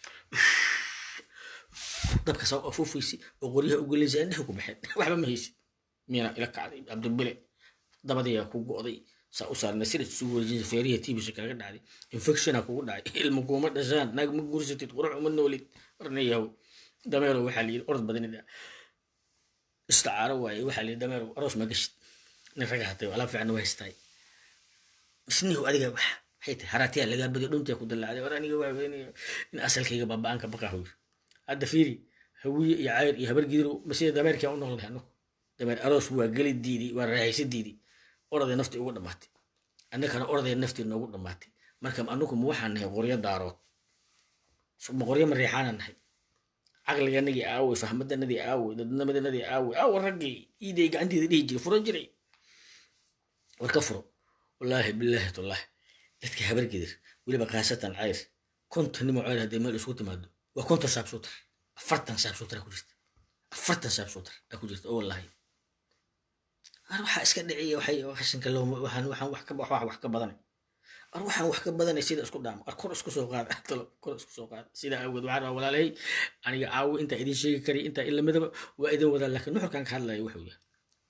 dabka saa afuufaysi oo qoryaha u gelinaysa indheha ku baxeen waxba ma haysid miyana ila kacday cabdibile dabadiyaa ku go'day saa u saarna sida isugu wareejinsa feeriya tiibisha kaaga dhacday infectiona kugu dhacay ilma kuuma dhashaan naag ma guursatid qurux uma noolid warna yahow dameerow waxaa la yidhi orod badanida isticaaro waaye waxaa la yidhi dameerow aroos ma gashid nin raga hatay alaab fiican waa haystaay isnihu adiga wax waxay tahay haraatiyaa lagaa badiyo dhuntiya ku dallacday war aniga waa weynayo in asalkayga baaba-aan ka baqaa hoyr hadda fiiri hawiye iyo cayr iyo habar gidirow masida dameerkaa u noolnahay anagu dameer aroos waa geli diidi waa raaxaysa diidi oraday naftii ugu dhammaatay annagana oraday naftii noogu dhammaatay marka anugu ma waxaan nahay qoryo daarood ma qoryo ma reexaana nahay caqliganagii aawey fahmadanadii aawey dadnimadanadii aawey aawa raggii iiday gacanteeda dhihi jiray furo jiray war ka furo wallaahi bilaahi tullahi dadka habargedir weliba khaasatan cayr konton nimo cayr haddii meel isku timaado waa konton shaabsuutar afartan shaabsuutar ku jirta afartan shaabsuutar aa ku jirta oo wallaahi ar waxaa iska dhiciya waxay qashinka loo waxaan waxaan wax ka wax wax ka badanay ar waxaan wax ka badanay sida isku dhaamo ar kor isku soo qaada talo kor isku soo qaada sidaa awgeed waxaan rabaa walaalay aniga caawo intaa idin sheegi kariy intaa in lamidaba waa idin wadaa laakiin nuxurkan ka hadlaya wuxuu yahay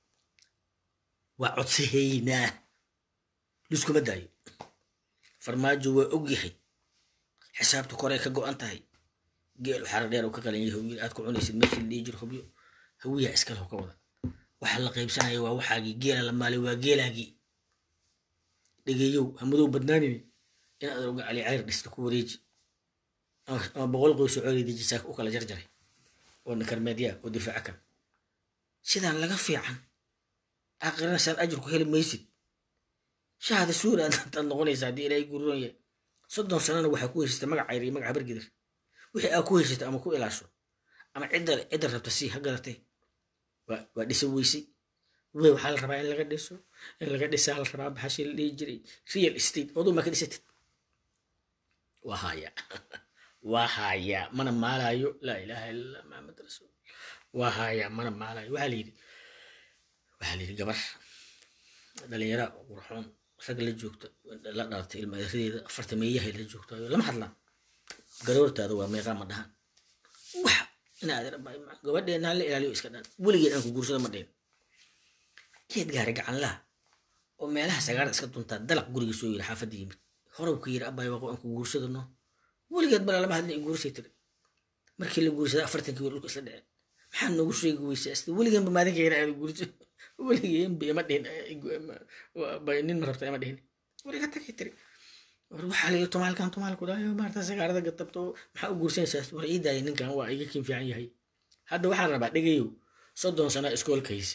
waa codsahaynaa liskuma daayo farmaajo waa og yahay xisaabta korey ka go-an tahay geel xara dheer oo ka qalan yahay hawiyil aad ku cunaysid meeshii la dhihi jiro hubyo hawiyaa iskale ka wada waxa la qaybsanaya waa waxaagii geela la maalay waa geelaagii dhegeeyow hamadow badnaanini inaad oga cali cayr dhista ku wareeji ama boqol qoysoo cooli dejisaa u kala jarjaray oo nakarmeedyaa oo difaaca kan sidaan laga fiican aakhirana saad ajir ku heli maysid shahada suura aad noqonaysa haddii ilaahay guuroon yahay soddon sanana waxaa ku heshatay magac cayr iyo magac habargidir wixii aa ku heshatay ama ku ilaasho ama cidda cidda rabta sii ha garatay waa dhisa weysay wey waxaa la rabaa in laga dhiso in laga dhisaa la rabaa baxashii la dhihi jiray real estate oduu maa ka dhisatid waa haya waa haya mana maalayo laa ilaaha illallah maxamed rasuul waa haya mana maalayo waxaa layidhi waxaa layidhi gabar dhalinyara qurxoon rag la joogta la dhalatay ilmaaradeeda afarta meeyahay la joogta lama hadlaan garoortaada waa meeqaa ma dhahan wax inaad gabadheena hala ilaaliyo iska dhan weligeed aan ku guursado ma dhihin geed gaari gacan laha oo meelaha sagaarda iska duntaa dalaq guriga soo yiri xaafadda yimid horow ka yiri abay waqo aan ku guursado no weligeed bala lama hadlin guursay tiri markii la guursada afartankii wiil dhulka isla dhaceen maxaa noogu sheegi weysa asti weligeenba maalinka yara aad guurso weligeenba ima dhihin nin ma rabta ima dhihin weliga tagay tiri war waxaa layi tumaalkan tumaalku dhayo maarta sagaarada gatabto maxaa u guursanaysaa war ii daaya ninkan waa iga kin fiican yahay hadda waxaan rabaa dhegayow soddon sano iskoolkaysi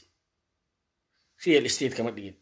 real estate kama dhigin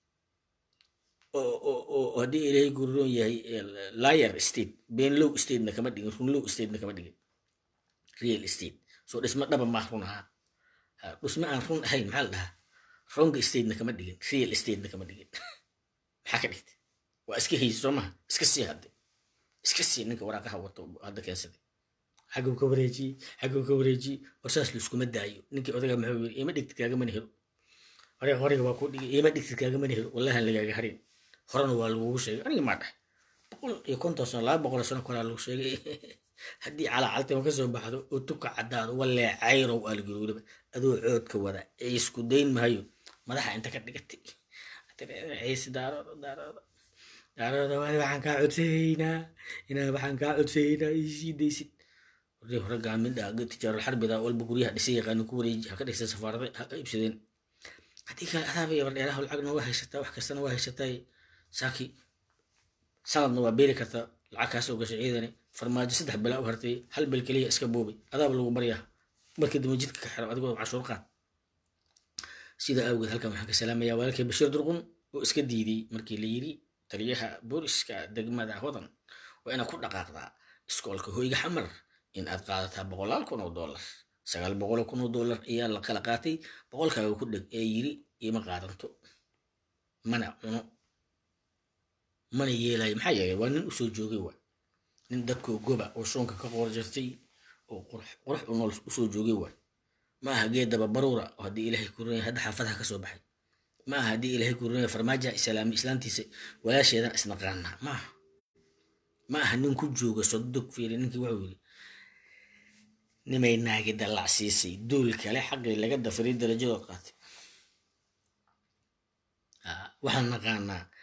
oo haddii ilaahay guuroon yahay liar state beenlow statena kama dhigin runlow statena kama dhigin real estate soo dhismo dhaba maa run ahaa dhismo aan run ahayn maxaa la dhahaa wrong statena kama dhigin real statena kama dhigin maxaa ka dhigtay waa iska haysi soo maha iska sii hadde iska sii ninka waraaqaha wato hadda keensaday xaguu ka wareejiyey xaguu ka wareejiyey war saas laiskuma daayo ninkii odaga maxuu yiri ima dhigtid kaagamana helo hore horega waa ku dhigay ima dhigtid kaagamana helo wallahan lagaaga harin horena waa lagugu sheegay aniga maa dhahay boqol iyo konton sano laba boqol sano koraa lagu sheegay haddii calacaltima kasoo baxdo oo tuka caddaado walee cayrow aalgaruuraba adoo coodka wada ciisku dayn maayo madaxa inta ka dhigatay ciisi daarooda daarooda daarooda waadi waxaan kaa codsaynaa inaa waxaan kaa codsaynaa isii daysid warri hore gaamindha tijaaral xarbida walba guryaha dhisay yaqaanin ku wareeji ha ka dhigsan safaarada ha iibsadeen haddii kale adaaba yabar dheeraha lacagna waa haysataa wax kastana waa haysataa saaki sanadna waa beeli kartaa lacag kaasoo gashay ciidani farmaajo saddex bilaa u hartay hal bil keliya iska boobay adaaba lagu baryaa markii dambe jidka ka xiro adigoo cashuur qaad sida awgeed halkan waxaan ka salaamayaa walaalkay bashiir durqun oo iska diiday markii la yiri taliyaha booliska degmada hodan waa inaad ku dhaqaaqdaa iskoolka hoyga xamar in aad qaadataa boqolaal kun oo dollar sagaal boqol kun oo dollar ayaa la kala qaatay boqolkaaga ku dheg ee yiri ima qaadanto mana cuno mana yeelayo maxaa yeelay waa nin usoo joogay waa nin dadkoo goba oo shoonka ka qoor jirtay oo qurux u nool usoo joogay waa ma aha geedaba baruura oo haddii ilaahay kurinaya hadda xaafadaha kasoo baxay ma aha haddii ilaahay kurinaya farmaaja islaami islaantiisa walaasheedan isnaqaanaa ma aha ma aha nin ku jooga sodog fiiri ninkii wuxuu yiri nimay naagi dallacsiisay duul kale xaqii laga dafiray darajadood qaatay waxaan naqaanaa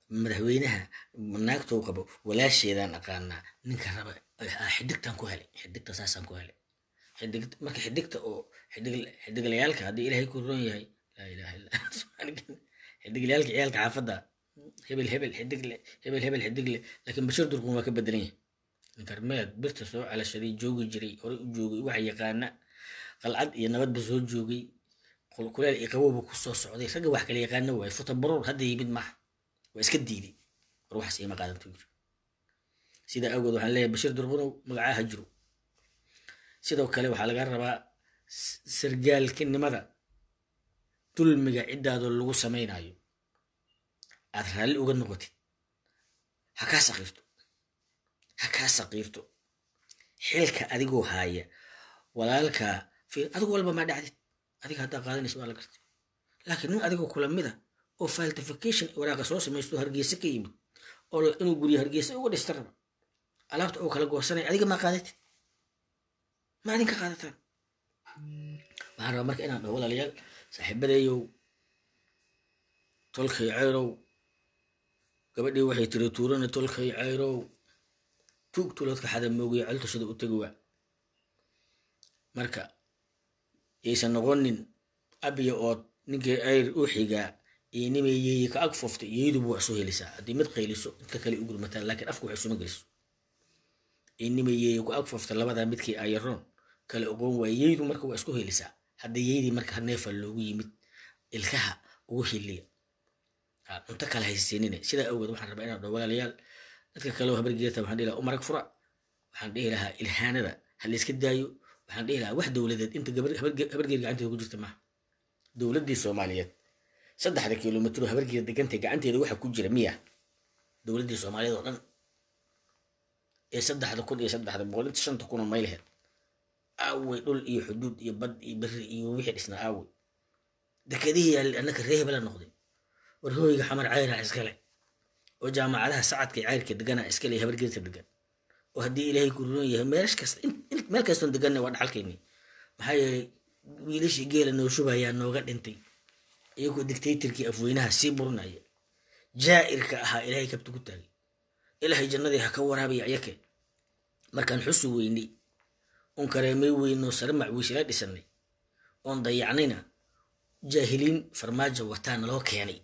madaxweynaha naagtou qabo walaasheedaan aqaanaa ninka raba xidigtaan ku helay xidigta saasaan ku helay xidig marka xidigta oo xidig xidiglayaalka haddii ilaahay ku roon yahay laa ilaha illa xidiglayaalka ciyaalka xaafadda hebel hebel xidigle hebel hebel xidigle laakiin bashir durqun waa ka bedelan yahay ninkarmeed birta soo calashaday joogi jiray horey u joogay waxa yaqaana qalcad iyo nabadba soo joogay kuleel iyo qabowba ku soo socday ragga wax kala yaqaana waaye futabaruur hadda yimid maaha waa iska diiday war waxaas iima qaadanto yiri sidaa awgeed waxaan leeyahay bashir durqunow magacaa ha jiro sidoo kale waxaa laga rabaa sargaalkinimada dulmiga ciddaadoo lagu samaynayo aad raalli uga noqotid ha kaa saqiirto ha kaa saqiirto xilka adigoo haaya walaalkaa adigu walba maa dhacdid adiga haddaa qaadanaysa waa la gartay laakiin nin adigoo kula mida oo faltification waraaqa soo samaysto hargeysa ka yimid oo inuu guryo hargeysa uga dhista raba alaabta oo kala goosanaya adiga maa qaadatid ma adinka qaadataan waxaan rabaa marka inaan dhaho walaalayaal saaxiibadeeyow tolkay cayrow gabadhii waxay tiri tuurana tolkay cayrow tuug tuloodka xada moogiya coltashada u tegi waa marka yaysan noqonin abiya ood ninkii ayr u xigaa iyo nimay yeeye ka ag foftay yeedubu wax soo helisaa haddii mid qayliso inta kale u gurmataan laakiin afku wax isuma geliso iyo nimay yeeye ku ag fofta labadaa midkii ayaroon kale ogoon waaya yeydu marka waa isku helisaa hadda yeydii marka neefa loogu yimid ilkaha ugu hiliya cunto kale haysiinine sidaa awgeed waxaan rabaa inaan dhaho walaalayaal dadka kale oo habargeerta waxaan dhihi lahaa umarag fura waxaan dhihi lahaa ilhaanada ha layska daayo waxaan dhihi lahaa wax dowladeed inta habargeer gacanteeda ku jirta maaha dowladdii soomaaliyeed saddexda kilomitr oo habargeer degantay gacanteeda waxa ku jira miya dowladdii soomaaliyeed oo dhan ee saddexda kun iyo saddexda boqol inta shanta kun oo maylaheed aawey dhul iyo xuduud iyo bad iyo beri iyo wixii dhisnaa aawey dekedihii yaali annaka ree hebela noqday war hooyga xamar cayraa iskale oo jaamacadaha sacadka cayrka degana iskale habargeerta degan oo haddii ilaahay ku ruron yahay meelash kasta meel kastoon deganna waa dhaxalkayni maxaa yeelay wiilashii geela noo shubayaa nooga dhintay iyagoo dictatorkii afweynaha sii burinaya jaa'irka ahaa ilaahay kabta ku taagay ilaahay jannadii ha ka waraabaya ayake markaan xusu weynay oon kareemay weynoo sare macwiisila dhisanay oon dayacnayna jaahiliin farmaajo wataa naloo keenay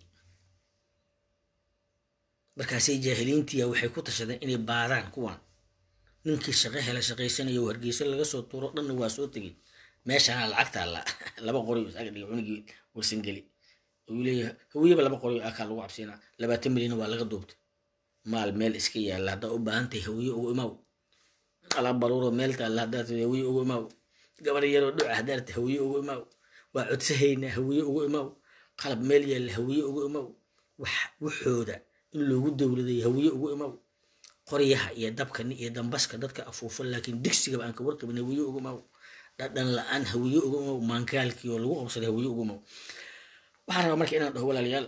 markaasay jaahiliintiya waxay ku tashadeen inay baadaan kuwan ninkii shaqo hela shaqaysanaya oo hargeyso laga soo tuuro dhanna waa soo tegey meeshana lacagta alla laba qoriyo isaga dhiga cunigii warsangeli uu leeyahay hawiyaba laba qoriyo akaa lagu cabsiinaa labaatan milyan waa laga duubtay maal meel iska yaalla haddaa u baahan tahay hawiye ugu imaaw alaab baruuro meel taalla haddaad hawiye ugu imaaw gabar yaroo dhuca haddaad hawiye ugu imaaw waa codsahaynaa hawiye ugu imaaw qalab meel yaalla hawiye ugu imaaw wax waxooda in loogu dowladay hawiye ugu imaaw qoryaha iyo dabkan iyo dambaska dadka afuufo laakiin digsigaba aan ka warqabin hawiye ugu imaaw dhadhan la-aan hawiye ugu imaaw maankaalkii oo lagu qabsaday hawiye ugu imaaw waxaan rabaa marka inaan dhaho walaalayaal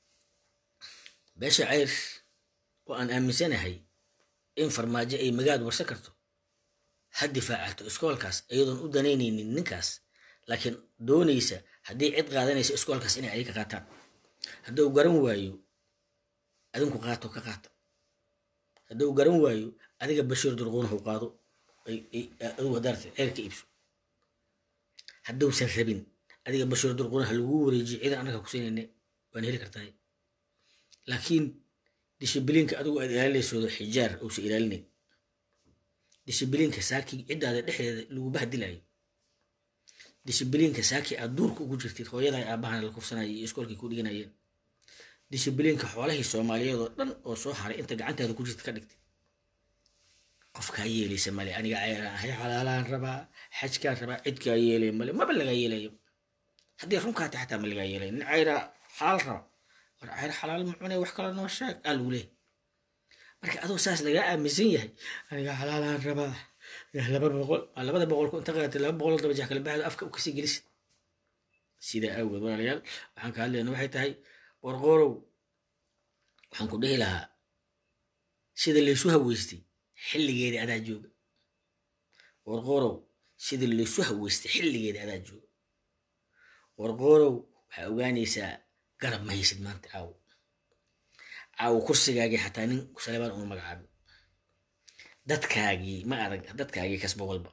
beesha cayr oo aan aaminsanahay in farmaajo ay magaad warsan karto ha difaacato iskoolkaas iyadoon u danaynaynin ninkaas laakiin doonaysa haddii cid qaadanaysa iskoolkaas inay adiga qaataan hadduu garan waayo adinku qaato ka qaata hadduu garan waayo adiga bashiir durquunahu qaado adigu hadaarta ceer ka iibso hadduusan rabin adiga bashiir durquunaha lagu wareejiyo ciidan annaga ku siinayne waan heli kartaa laakiin dishibiliinka adigu aad ilaalinaysoodo xijaar uusa ilaalinayn dishibiliinka saaki ciddaada dhexdeeda lagu bahdilayo dishibiliinka saaki aad duurka ugu jirtid hooyada aabahana la kufsanaya iyo iskoolkii ku dhiganayeen dishibiliinka xoolahii soomaaliyeed oo dhan oo soo haray inta gacantaada ku jirta ka dhigtay qofkaa yeelaysa male aniga ceyraan ahay xalaalaan rabaa xajkaan rabaa cidkaa yeelay male maba lagaa yeelayo haddii runkaata xataa ma lagaa yeelay nin ceyraa xalaal raba war ceyr xalaal ma cunay wax kale noo sheeg aa lagu leeyahy marka adoo saas lagaa aaminsan yahay aniga xalaalaan rabaa laba boqol labada boqolku inta qaatay laba boqol daba jex kale baxdo afka u kasii gelisid sidaa awgeed walaalayaal waxaan ka hadlayna waxay tahay warqoorow waxaan ku dhihi lahaa sida laysu haweystay xilligeedii adaa jooga warqoorow sida laysu haweystay xilligeedii adaa jooga warqoorow waxaa ogaanaysaa garab ma haysid maanta caawo caawo kursigaagii xataa nin salebaan uma magacaabin dadkaagii ma arag dadkaagii kasbo walba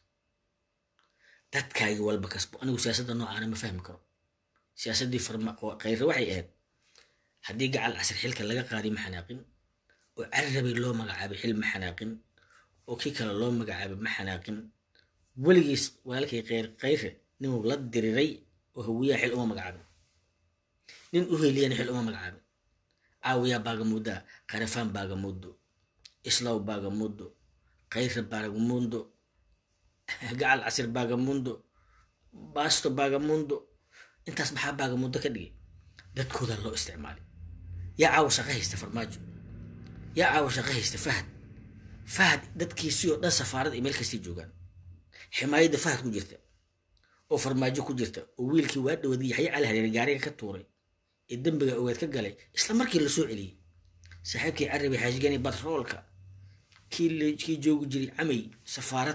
dadkaagii walba kasbo anigu siyaasadda noocaana ma fahmi karo siyaasaddii farma khayre waxay ahayd haddii gacal casir xilka laga qaadiy ma xanaaqin oo carabay loo magacaabay xil ma xanaaqin oo kii kale loo magacaabay ma xanaaqin weligiis walaalkay khayr khayre ninuu la diriray oo hawiyaha xil uma magacaabin nin u heliyana xil uma magacaabin caawiyaa baagamudaa qarafaan baagamudo islaw baagamudo khayre baagamundo gacal casir baagamundo baasto baagamundo intaas maxaa baagamundo ka dhigay dadkooda loo isticmaalay yaa caawa shaqo haysta farmaajo yaa caawa shaqo haysta fahad fahad dadkiisii oo dhan safaarada iyo meel kastay joogaan ximaayadda fahad ku jirta oo farmaajo ku jirta oo wiilkii waa dhawaday yaxya cali hareer gaariga ka tuuray ee dembiga ogaad ka galay isla markii la soo celiyey saaxiibkii carabi xaashigani batroolka kii kii joogi jiray camay safaarad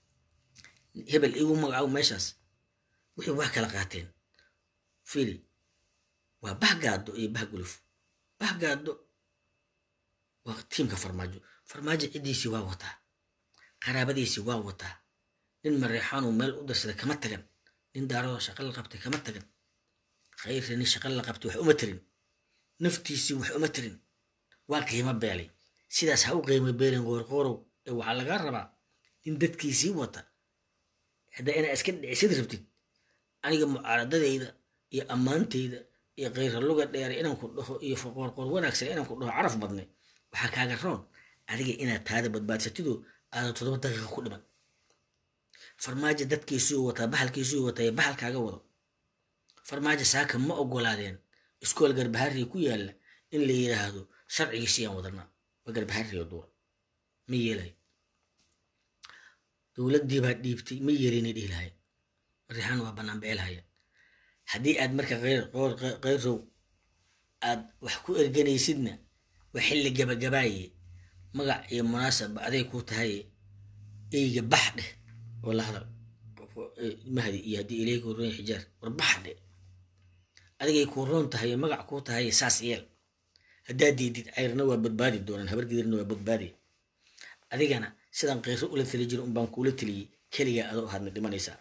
hebel igu magacaabo meeshaas wixii waa kala qaateen fili waa bahgaado iyo bahguluf bahgaado waa tiimka farmaajo farmaajo ciddiisii waa wataa qaraabadiisii waa wataa nin mareexaanuu meel u darsaday kama tagan nin daaradoo shaqo la qabtay kama tagan khayrre nin shaqo la qabtay wax uma tirin naftiisii wax uma tirin waa qiimo beelay sidaas ha u qiimo beelin qoorqoorow ee waxaa lagaa rabaa in dadkiisii wata haddaa inaa iska dhicisid rabtid aniga mucaaradadayda iyo ammaantayda iyo khayra luga dheere inaan ku dhaho iyo qoorqoor wanaagsan inaan ku dhaho caraf badnay waxaa kaaga roon adiga inaad taada badbaadsatidoo aadan toddoba daqiiqa ku dhiman farmaajo dadkiisuu wataa bahalkiisuu wataa ee bahalkaaga wado farmaajo saaka ma ogolaadeen iskool garbaharri ku yaalla in la yidhaahdo sharcigiisii aan wadanaa waa garbaharri oo duwan ma yeelay dowladdii baa dhiibtay ma yeelinay dhihi lahayn marixaan waa bannaan becelhaya haddii aad marka khayrow aad wax ku erganaysidna waa xilli gabagabaaye magac iyo munaasaba aday kuu tahay eyga bax dheh oo la hadal mahdi iyo haddii ilay kuu roon xijaar war bax dheh adigay kuu roon tahay magac kuu tahay saas yeel haddaad diidid cayrna waa badbaadi doonaan habargidirna waa badbaadi adigana sidaan khayro ula tali jiro unbaan kuula teliyey keligaa adoo ahaadna dhimanaysaa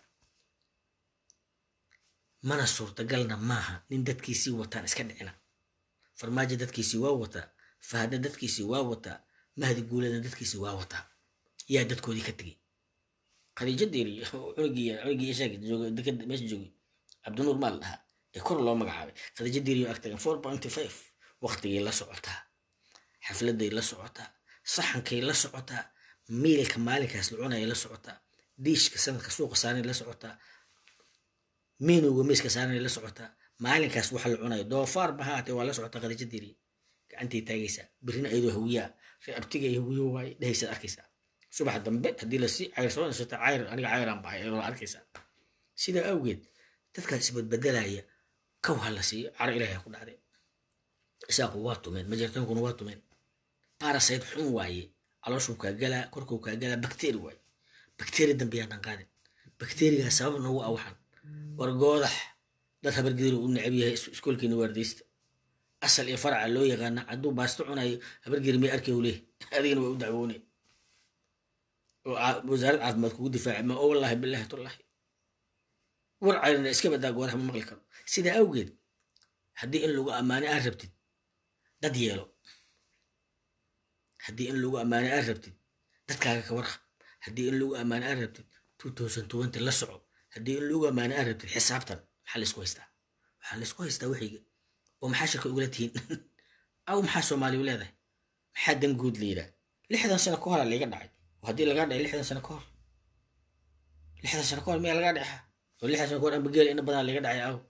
mana suurtagalna maaha nin dadkiisii wataan iska dhicina farmaajo dadkiisii waa wataa fahadna dadkiisii waa wataa mahdi guuladna dadkiisii waa wataa yaa dadkoodii ka tegey khadiijo deeri cunugii cunugii ishaag jooga dekada meesha joogay cabdinuur maa la dhahaa ee kor loo magacaabay khadiijo deeri ag tagan four pointy five waqtigay la socotaa xafladay la socotaa saxankay la socotaa miilka maalinkaas la cunayay la socotaa diishka sanadka suuqa saaranay la socotaa meenowga miiska saaranay la socotaa maalinkaas waxa la cunayo doofaar ba haatee waa la socotaa khadiijo deeri gacantay taagaysaa birina ayadoo hawiyaa ree abtigay hawiyo waaye dhehaysaad arkaysaa subax dambe haddii lasii cayr soo nasata cayr aniga cayraan bahay ayadoo arkaysaa sidaa awgeed dadkaas isbadbedelaya kow ha la siiyo caro ilaahay ku dhacday isaaqu waa tumeen majartoonkuna waa tumeen barasayt xun waaye calooshuu kaa galaa korkuu kaa galaa bakteri waaye bakteri dambe yaadan qaadin bakterigaa sabab noogu awaxan war goodax dad habargediru u necab yahay iskoolkeena waardaysta asal iyo faraca loo yaqaana hadduu baasto cunayo habargeri may arkay u leeh adigana waa u dacwoone oo wasaarad caafimaad kugu difaaca ma oo wallaahi bilaahi tullaahi war cayrina iska badaa goodax ma maqli karo sidaa awgeed haddii in lagu ammaane aad rabtid dad yeelo haddii in lagu ammaane aad rabtid dadkaaga ka warqab haddii in lagu ammaane aad rabtid two thousand twenty la soco haddii in lagu ammaane aad rabtid xisaabtan maxaa laysku haystaa waxaa laysku haystaa waxayga oo maxaa shirka ugula tihiin aw maxaa soomaaliya leedahay maxaa dan guud la yidhaah lixdan sano ka hora layga dhacay oo haddii lagaa dhacay lixdan sano ka hor lixdan sano ka hor miyaa lagaa dhaxa oo lixdan sano ka hor ambageela ina badan laga dhacay aw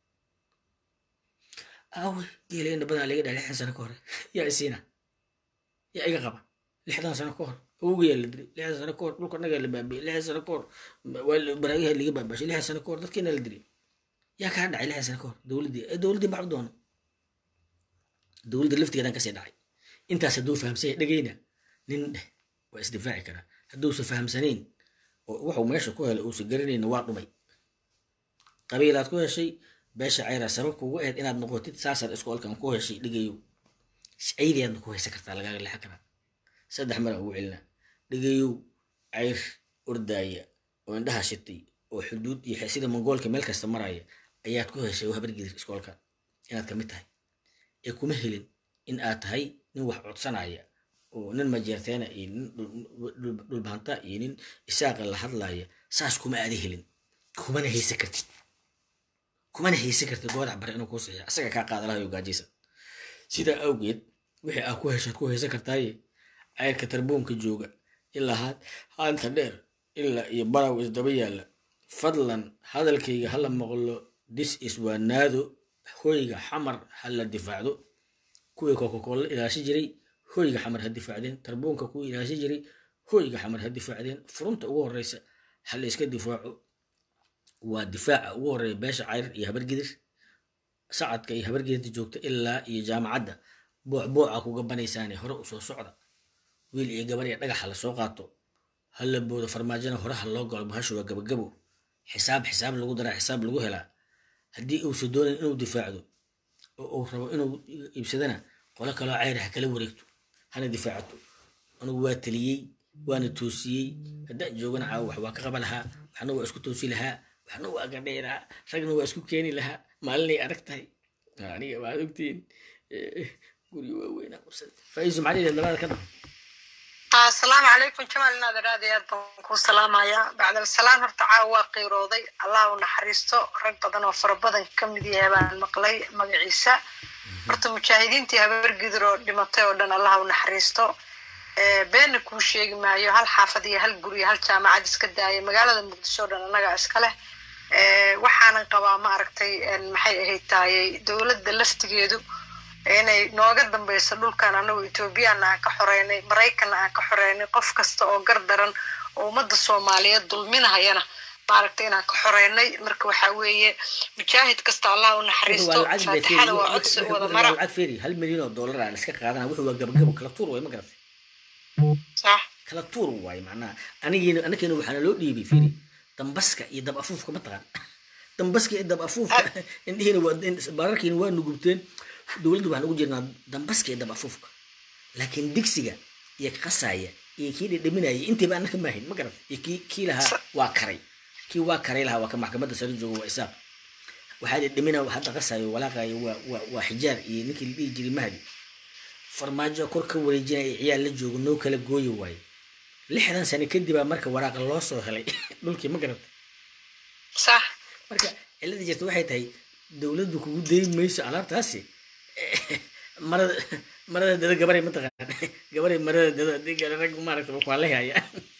awe geela ina badan laga dhacay lixdan sano ka hor yaa isiina yaa iga qaba lixdan sano ka hor awowgayaa la dilay lixdan sano ka hor dhulka nagaa la baabiyey lixdan sano ka hor baraagiha laga baabashay lixdan sano ka hor dadkiina la dilay yaa kaa dhacay lixdan sano ka hor dowladdii dowladdii baxu doono dowladda laftigeedan kasii dhacay intaas hadduu fahamsan yahay dhegeyna nin dheh waa isdifaaci karaa hadduusa fahamsanayn oo wuxuu meesha ku helay uusa garanayna waa dhumay qabiilaad ku heshay beesha cayraa sabab kugu ahayd inaad noqotid saasaad iskoolkan ku heshay dhigayo ayadiyaadna ku haysan kartaa lagaaga leexan karaa saddex mara ugu celinaa dhigayow cayr ordaaya oo indhaha shitay oo xuduud iyo sida mongoolka meel kasta maraya ayaad ku heshay habargidir iskoolka inaad kamid tahay ee kuma helin in aad tahay nin wax codsanaya oo nin majeerteena iyo nin dhulbahanta iyo nin isaaqa la hadlaya saas kuma aada helin kumana haysan kartid kumana haysan kartid goodac bare inuu kuu saxiya asaga kaa qaada lahayo gaajaysan sidaa awgeed wixii aad ku heshaad ku haysan kartaaye cayrka tarbuunka jooga ilaa haanta dheer ilaa iyo baraw isdaba yaalla fadlan hadalkayga hala maqlo dis is waa naado hoyga xamar hala difaacdo kuwii kokakolla ilaashi jiray hoyga xamar ha difaacdeen tarbuunka kuwii ilaashi jiray hoyga xamar ha difaacdeen furunta ugu horeysa hala iska difaaco waa difaaca ugu horeeya beesha cayr iyo habargidir sacadka iyo habargidirta joogta ilaa iyo jaamacadda boocbooca kuga banaysaane hore usoo socda wiil iyo gabar iyo dhagaxa lasoo qaato hala boodo farmaajona hore ha loo galo bahashu waa gabagabo xisaab xisaab lagu daraa xisaab lagu helaa haddii uusa doonayn inuu difaacdo oo uu rabo inuu iibsadana qolo kaloo cayr ha kala wareegto hana difaacato anugu waa taliyey waana toosiyey haddaan joogana caawo wax waa ka qaba lahaa waxna waa isku toosi lahaa waxna waa gadhay lahaa ragna waa isku keeni lahaa maalinay adag tahay aniga waad ogtiin guri waaweynaa qabsada faiisu macalihi labada ka dhao asalaamu calaykum jamaal inaad aad iyo aad baan kuu salaamayaa bacdalasalaam horta caawa waa qiirooday allah u naxariisto rag badan oo fara badan ka mid yahay baan maqlay magaciisa horta mujaahidiintii habargidir oo dhimatay oo dhan allah u naxariisto beenna kuu sheegi maayo hal xaafad iyo hal guri hal jaamacad iska daaya magaalada muqdisho o dhan annagaa iska leh waxaanan qabaa ma aragtay maxay ahayd taayey dowladda laftigeedu inay nooga dambeyso dhulkan anagu ethoobiyaana aan ka xoreynay maraykanna aan ka xoreynay qof kasta oo gar daran oo ummadda soomaaliyeed dulminahayana maaragtay inaan ka xoreynay marka waxaa weeye mujaahid kasta allah u naxariisto faatixada waa codsi wada mara lacag feeri hal milyan oo dollar aa la iska qaadana wuxuu waa gabagabo kala tuur waay ma garatay sax kala tuur waaye macnaha anigiina anakeena waxaana loo dhiibay feeri dambaska iyo dab afuufka ma taqaan dambaska iyo dab afuufka indhihiina waa baararkiina waa nugubteen dowladdu waxaan ugu jirnaa dambaska iyo dab afuufka laakiin digsiga iyo qasaya iyo kii dhedhaminaya intiiba annaka maahin ma garat iyo kii kii lahaa waa karay kii waa karay lahaa waa ka maxkamadda sare jooga waa isaaq waxaa dhedhamina hadda qasayo walaaqayo waa waa waa xijaar iyo ninkii la dhihi jiray mahdi farmaajo kor ka wareejinaya ciyaal la joogo noo kala gooyi waaye lixdan sano kadibaa marka waraaqa loo soo helay dhulkii ma garatay sax marka cilada jirta waxay tahay dowladdu kugu dayn mayso alaabtaasi marada marada dada gabaray mataqaan gabaray marada dada diga rag maaragta waa la haya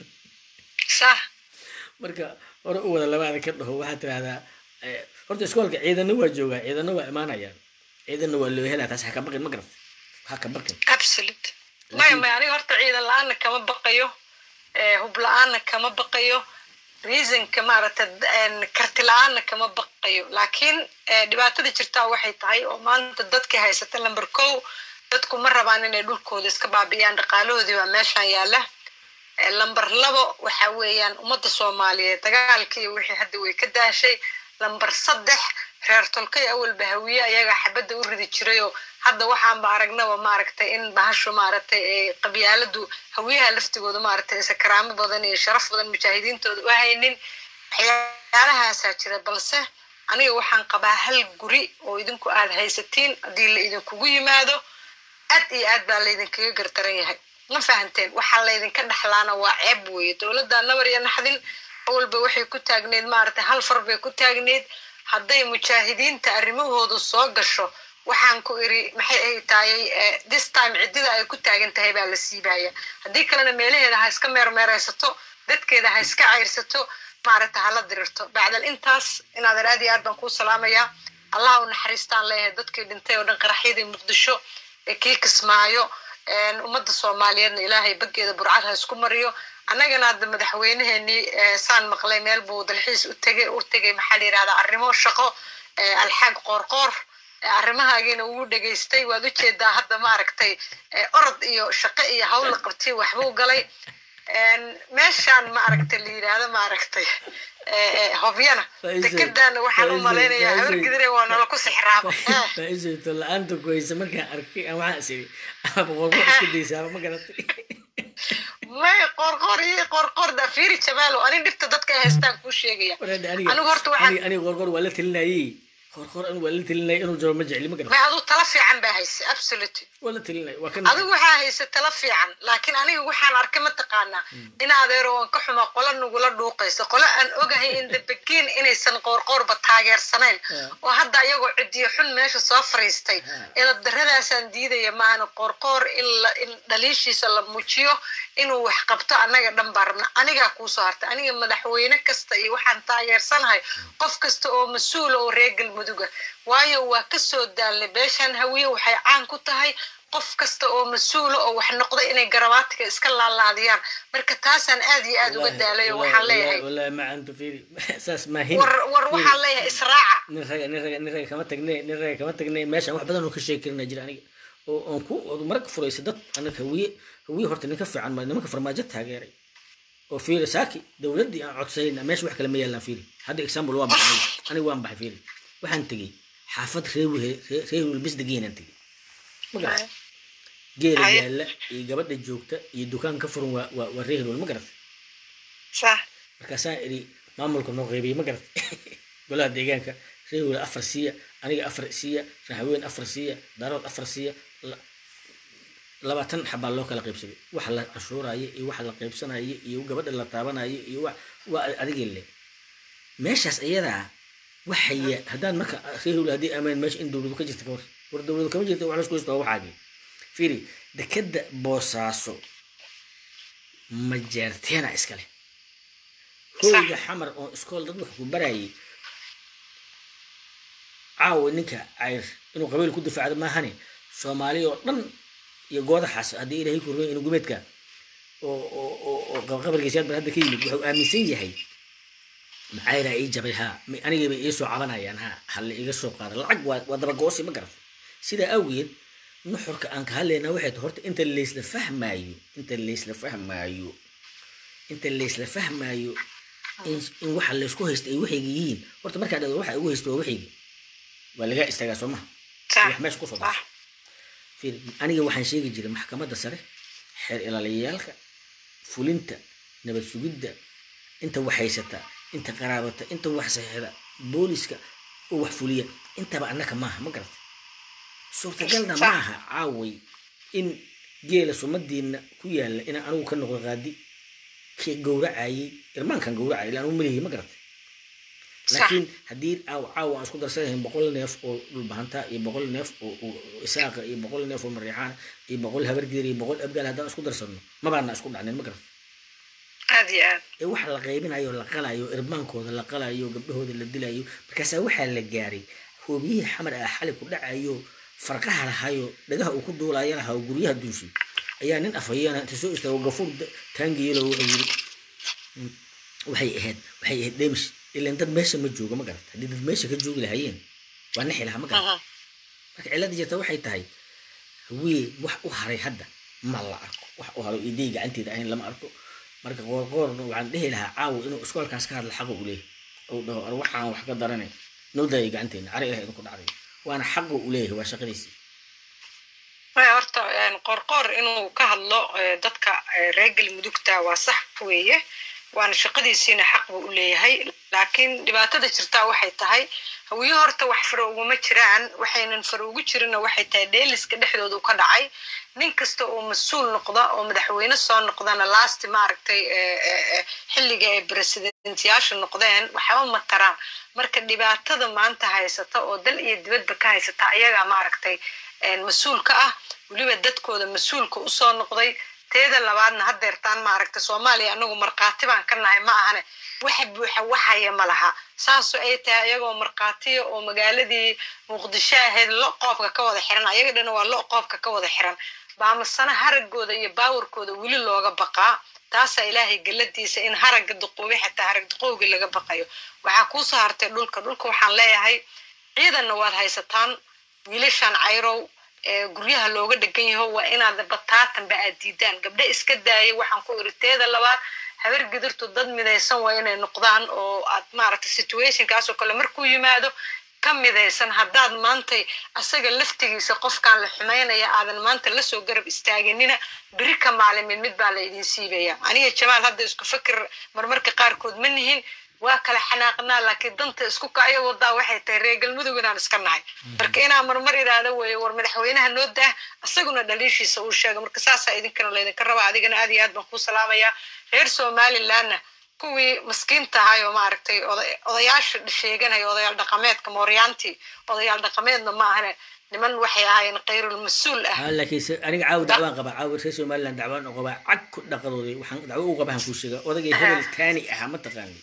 sax marka hore u wada labaada ka dhaho waxaad tirahdaa horta iskoolka ciidana waa joogaa ciidana waa imaanayaan ciidana waa loo helaa taas ha ka baqin ma garat ha ka baqin absolute maya maya aniga horta ciidan la-aanna kama baqayo hub la-aanna kama baqayo reasonka maaragta karti la-aanna kama baqayo laakiin dhibaatada jirtaa waxay tahay oo maanta dadkii haysata lamber kow dadku ma rabaan inay dhulkooda iska baabi'iyaan dhaqaalahoodii baa meeshan yaalla lamber labo waxa weeyaan ummadda soomaaliyeed dagaalkii iyo wixii hadda way ka daashay lamber saddex reer tolkay awalba hawiye ayagaa xabadda u ridi jirayoo hadda waxaanba aragnaba maaragtay in bahashu maaragtay qabyaaladu hawiyaha laftigooda maaragtay isa karaamo badan iyo sharaf badan mujaahidiintooda u haynin waxyaalahaasaa jira balse aniga waxaan qabaa hal guri oo idinku aad haysatiin haddii la idinkugu yimaado aad iyo aad baa laydinkaga gardaran yahay ma fahanteen waxaa laydinka dhexlaana waa ceeb weeye dowladda nabar iyo naxdin awalba waxay ku taagneyd maaragtay hal far bay ku taagneyd hadday mujaahidiinta arrimahoodu soo gasho waxaan ku iri maxay ay taayay this time ciddida ay ku taagan tahay baa la siibaya haddii kalena meelaheeda ha iska meermeeraysato dadkeeda ha iska cayrsato maaragta hala dirirto bacdal intaas inaad aad iyo aad baan kuu salaamayaa allah u naxariistaan leeyahay dadkii dhintay oo dhan qaraxyadii muqdisho ee kii kismaayo ummadda soomaaliyeedna ilaahay baggeeda burcad ha isku mariyo annagana hadda madaxweyneheenii saan maqlay meel buu dalxiis u tegay u tegay maxaa la yidhahdaa arrimo shaqo alxaag qoorqoor arrimahaagiina ugu dhegaystay waad ujeedaa hadda maaragtay orod iyo shaqo iyo hawl la qabtay waxbuu galay meeshaan maaragtay la yidhaahdo maaragtay hobyana dekedana waxaan u malaynayaa habar gidire waa nala ku sixraaba faa'iidayto la-aanta ku haysa markaan arkay aan waxaan is iri ama qorqor iska daysaaba ma garatay may qorqor iyo qorqor da fiiri jamaalo ani dhibta dadka ay haystaan kuu sheegaya anigu horta waxaan aniga qorqor waa la talinayay qorqor anigu waa la talinayay inuu jaro ma jecli ma garatay may aduu tala fiican baa haysa absolutely waa la talinayay waa kan adigu waxaa haysa tala fiican laakiin aniga waxaan arkay mataqaanaa in adeero aan ka xumaa qola nagula dhuuqayso qola aan ogahay in dabagiin inaysan qoorqoorba taageersanayn oo hadda iyagoo cidiyo xun meesha soo fariistay edab daradaasaan diidaya maahana qoorqoor in dhaliishiisa la muujiyo inuu wax qabto annaga dhan baa rabna anigaa kuusoo hartay aniga madaxweyne kasta iyo waxaan taageersanahay qof kasta oo mas-uula oo reer galmuduga waayo waa kasoo daalnay beeshaan hawiye waxay caan ku tahay qof kasta oo mas-uula oo wax noqda inay garabaatiga iska laalaadiyaan marka taasaan aad iyo aad uga daalay oo waxaan leeyahay wallahi ma antu fiiri saas maahin war war waxaan leeyahay israaca nin raga nin raga nin raga kama tagne nin raga kama tagne meeshaan wax badan oo ka sheegi karina jira aniga oo aan ku marka furaysa dad anaga hawiye hawiye horta ninka fiican ma nimanka farmaajo taageeray oo fiiri saaki dowladdii aan codsayna meesha wax kale ma yaalaan fiiri hadda example waa baxay aniga waan baxay fiiri waxaan tegey xaafad reer reer wilbis degeenaan tegey ma garatay geela yaalla iyo gabadha joogta iyo dukaan ka furan waa waa waa reer hilwal ma garatay markaasaan idhi maamulka noo qeybiyey ma garatay golaha deegaanka reer hilwal afar siiya aniga afar siiya raxween afar siiya darood afar siiya labaatan xabaa loo kala qaybsaday waxa la cashuuraayo iyo waxa la qaybsanayo iyo gabadha la taabanayo iyo wa waa adigii le meeshaas iyadaa waxaya haddaan marka reehul haddii amaan meesha in dowladu ka jirta ka war war dowladu kama jirta wax lasku haysto waa waxaagi fiiri dekeda boosaaso majeerteena iskale hoyga xamar oo iskool dad wax ku barayay caawa ninka cayr inuu qabiil ku difaacdo maahane soomaali oo dhan iyo goodaxaas haddii ilaahay ku rumeey inuu gumeedka oo oo oo oo qabarkiisa hadda ka yimid wuxuu aaminsan yahay maxaa ilaa ii jabay haa anigay bay ii soo cabanayaan haa halle iga soo qaada lacag waa waa dabagoosi ma garata sidaa awgeed nuxurka aan ka hadlaynaa waxay tahay horta inta laysla fahmaayo inta laysla fahmaayo inta laysla fahmaayo in in waxa laysku haysta ay waxayga yihiin horta markaa dhado waxa ugu haysta waa waxayga waa lagaa istaagaa soo maha wax meesha kusoo darso fiir aniga waxaan sheegi jiray maxkamadda sare xeer ilaaliyayaalka fulinta nabad sugidda inta wax haysata inta qaraabata inta wax saxiixda booliska oo wax fuliya intaba annaka maaha ma garata suurtagalna maaha caaway in geela sumadiina ku yaalla inaan anigu ka noqdo qaadi kii gowracayay irmaankan gowracayay ilaa anigu malihi ma garata laakiin haddii caawa caawa aan isku darsanayn boqol neef oo dhulbahanta iyo boqol neef oo isaaqa iyo boqol neef oo mariixaan iyo boqol habargeer iyo boqol abgaal haddaan isku darsano mabaana isku dhacnayn ma garata aad iyo aad ee waxa la qaybinayo la qalayo irbaankooda la qalayo gabdhahooda la dilayo markaasaa waxaa la gaaray hoobiyihii xamar ah xali ku dhacayo farqaha lahayo dhagaha uu ku duulaya lahaa guryaha duushi ayaa nin afhayeena inta soo istaago gafuur taangiyelo wuxuu yiri waxay ahayd waxay ahayd dheemish ilan dad meesha ma jooga ma garata haddii dad meesha ka joogi lahayeen waa nixi lahaa ma garata marka cilada jirta waxay tahay hawiye wax u haray hadda ma la arko wax u haro idey gacanteeda ahayn lama arko marka qoorqoorna waxaan dhehi lahaa caawa inuu iskoolkaas ka hadla xaqa u leeyahy ou dhaho ar waxaan wax ka daranay noo daayay gacanteena cari ilaha idinku dhacday waana xaqa u leeyahay waa shaqadiisii maya horta qorqoor inuu ka hadlo dadka reer galmudugta waa sax weeye waana shaqadiisiina xaq buu u leeyahay laakiin dhibaatada jirtaa waxay tahay hawiye horta wax faro uguma jiraan waxaynan faro ugu jirinna waxay tahay dheeliska dhexdooda ka dhacay nin kasta oo mas-uul noqda oo madaxweyne soo noqdana laasti maaragtay xilliga ay presidentyaasha noqdeen waxba ma taraan marka dhibaatada maanta haysata oo dal iyo dibadba ka haysata ayagaa maaragtay mas-uul ka ah weliba dadkooda mas-uulka usoo noqday teeda labaadna hadeertaan maaragta soomaaliya anagu markhaati baan ka nahay ma ahane waxa buuxa waxaya ma laha saasoo ay tahay ayagoo markhaatiya oo magaaladii muqdisho ahayd lo qoobka ka wada xiran ayaga dhana waa lo qoobka ka wada xiran baamasana haragooda iyo baawarkooda weli looga baqaa taasaa ilaahay geladiisa in haragga duquubi xataa harag duqowgii laga baqayo waxaa kuusoo hartay dhulka dhulka waxaan leeyahay ciidanna waad haysataan wiilashan cayrow guryaha looga dhegan yaho waa inaad bataatanba aad diidaan gabdhe iska daaya waxaan ku iri teeda labaad habar gidirtu dad midaysan waa inay noqdaan oo aad maaragtay situationkaas oo kale markuu yimaado ka midaysan haddaad maantay asaga laftigiisa qofkaan la xumaynaya aadan maanta lasoo garab istaaginina beri ka maalimin mid baa la idin siibaya aniga jamaal hadda isku fikir marmarka qaarkood ma nihin waa kala xanaaqnaa laakiin danta isku kacyo wadaa waxay tahay reer galmudug inaan iska nahay marka inaan marmar idhaahdo weeye war madaxweynaha noo daah isaguna dhaliishiisa uu sheega marka saasaa idinkana laydinka rabaa adigana aad iyo aad baan kuu salaamayaa reer somalilandna kuwii maskiinta ahay oo maaragtay odayaasha sheeganaya odayaal dhaqameedka mooryaantii odayaal dhaqameedna ma ahane niman waxay ahaayeen kayrul mas-uul ah laakiin aniga caawi dacwaan qabaa caawi reer somaliland dacwaan u qabaa cag ku dhaqadooday waxaan dacwo u qabaa kuu sheega odagay hebel taani ahaa ma taqaani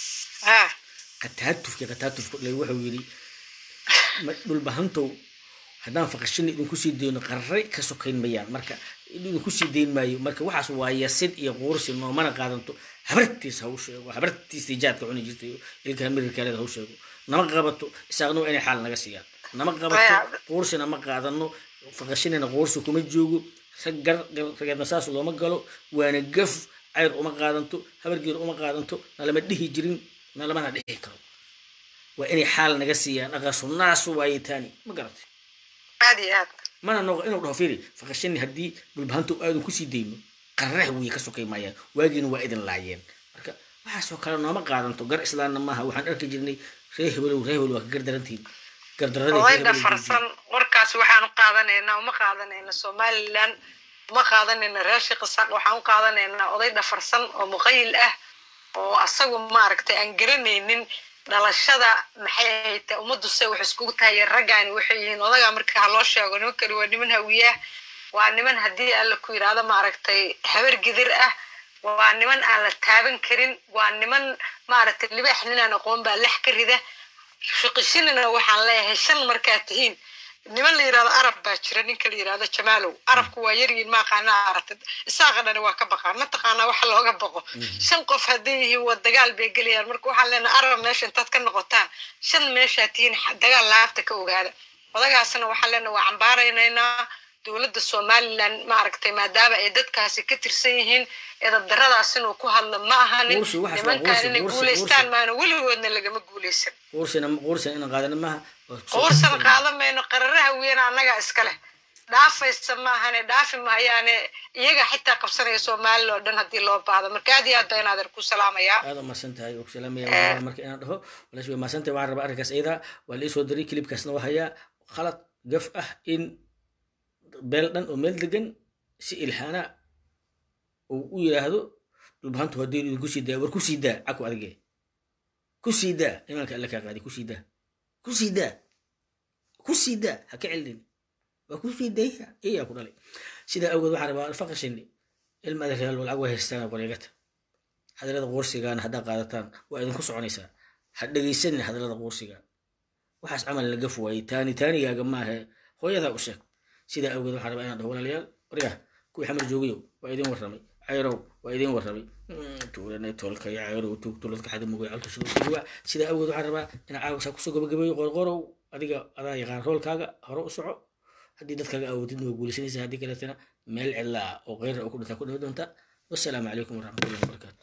qataatufki qataatufku dhalay wuxuu yidhi dhulbahantow haddaan faqashina idinku sii dayno qarray ka sokayn mayaan marka idinku sii dayn maayo marka waxaas waa yasid iyo quursi noomana qaadanto habartiis ha u sheego habartiisii jaadka cuni jirtay ilka mirirkaaleed ha u sheego nama qabato isaaqna waa inay xaal naga siiyaan nama qabato quursina ma qaadano faqashinina quursi kuma joogo rageedna saas looma galo waana gaf cayr uma qaadanto habargeed uma qaadanto nalama dhihi jirin nalamana dhihi karo waa inay xaal naga siiyaan aqaasu naasu waaye taani ma garatay aad iyo aad mana noqo inuu dhaho fiiri faqashani haddii dhulbahantu aadan kusii dayno qarrah wiy ka sokay maayaan waagiina waa idin laayeen marka waxaasoo kale nooma qaadanto gar islaanna maaha waxaan arki jirnay ree hebelow ree hebel waa ka gardarantihin oday dhafarsan warkaas waxaan u qaadanaynaa uma qaadanayna somaliland uma qaadanayna reer shiqisaaq waxaan u qaadanaynaa oday dhafarsan oo muqayil ah oo asagu maaragtay aan garanaynin dhalashada maxay ahayd ummaddu se wax iskugu tahay raggaani waxay yihiin odagaa marka ha loo sheego nimankani waa niman hawiyaah waa niman haddii alla ku yidhaahdo maaragtay habar gidir ah waa niman aan la taaban karin waa niman maaragtay libaax ninaan aqoon baa lex ka rida shiqishinina waxaan leeyahay shan markaad tihiin niman la yidhahdo arab baa jira ninka la yidhahdo jamaalow arabku waa yaryihin maaqaanaa aragtid isaaqa dhani waa ka baqaan mataqaanaa waxa looga baqo shan qof hadday yihiin waa dagaal bay gelayaan marka waxaan leenahay arab meesha intaad ka noqotaan shan meeshaad tihiin dagaal laabta ka ogaada odagaasna waxaan leenahay waa cambaaraynaynaa dowladda somaliland maaragtay maadaama ay dadkaasi ka tirsan yihiin eedadaradaas inuu ku hadlo ma ahanin nimankaan inay guulaystaan maana weligoodna lagama guulaysan quursan qaadan mayno qararaha weyn annagaa iska leh dhaafaysa maahane dhaafi mahayaane iyaga xitaa qabsanaya soomaalila oo dhan haddii loo baahdo marka aad iyo aad baa inaadan ku salaamayaa aad u mahadsan tahay ku salaamaya marka inaan dhaho walash way mahadsan tahay waxaan rabaa arrinkaas iyada waa la isoo diray kilibkaasna waa hayaa khalad gaf ah in beel dhan oo meel degan si ilhaana uu u yidhaahdo dhulbahantu haddii idinku sii daa war ku sii daa caku adige ku sii daa imaanka alle kaa qaadi ku sii daa ku sii daa ku sii daa ha ka celin waa ku sii daya iyaa ku dhalay sidaa awgeed waxaan rabaa faqashini ilma adeeryaal lacag way haystaan qoreegata hadalada quursigaana haddaa qaadataan waa idinku soconaysaa ha dhegaysanin hadalada quursiga waxaas camal la gaf waayey taani taanigaaga maahe hooyadaa u sheeg sidaa awgeed waxaan rabaa inaan dhaho walaalayaal waryaha kuwii xamar joogayow waa idin warramay cayrow waa idin warramay tuulanay tolka iyo cayrow tuug tuladka xadi mugay calta shuruuwa sidaa awgeed waxaan rabaa inaan caawisaa kusoo gabagabeeyo qorqorow adiga adaa yaqaan roolkaaga hore u soco haddii dadkaaga awoodid waa guulaysanaysaa haddii kaleetana meel cidlaa oo keyra oo ku dhintaa ku dhihi doonta wassalaamu calaykum waraxmatullahi wabarakaatu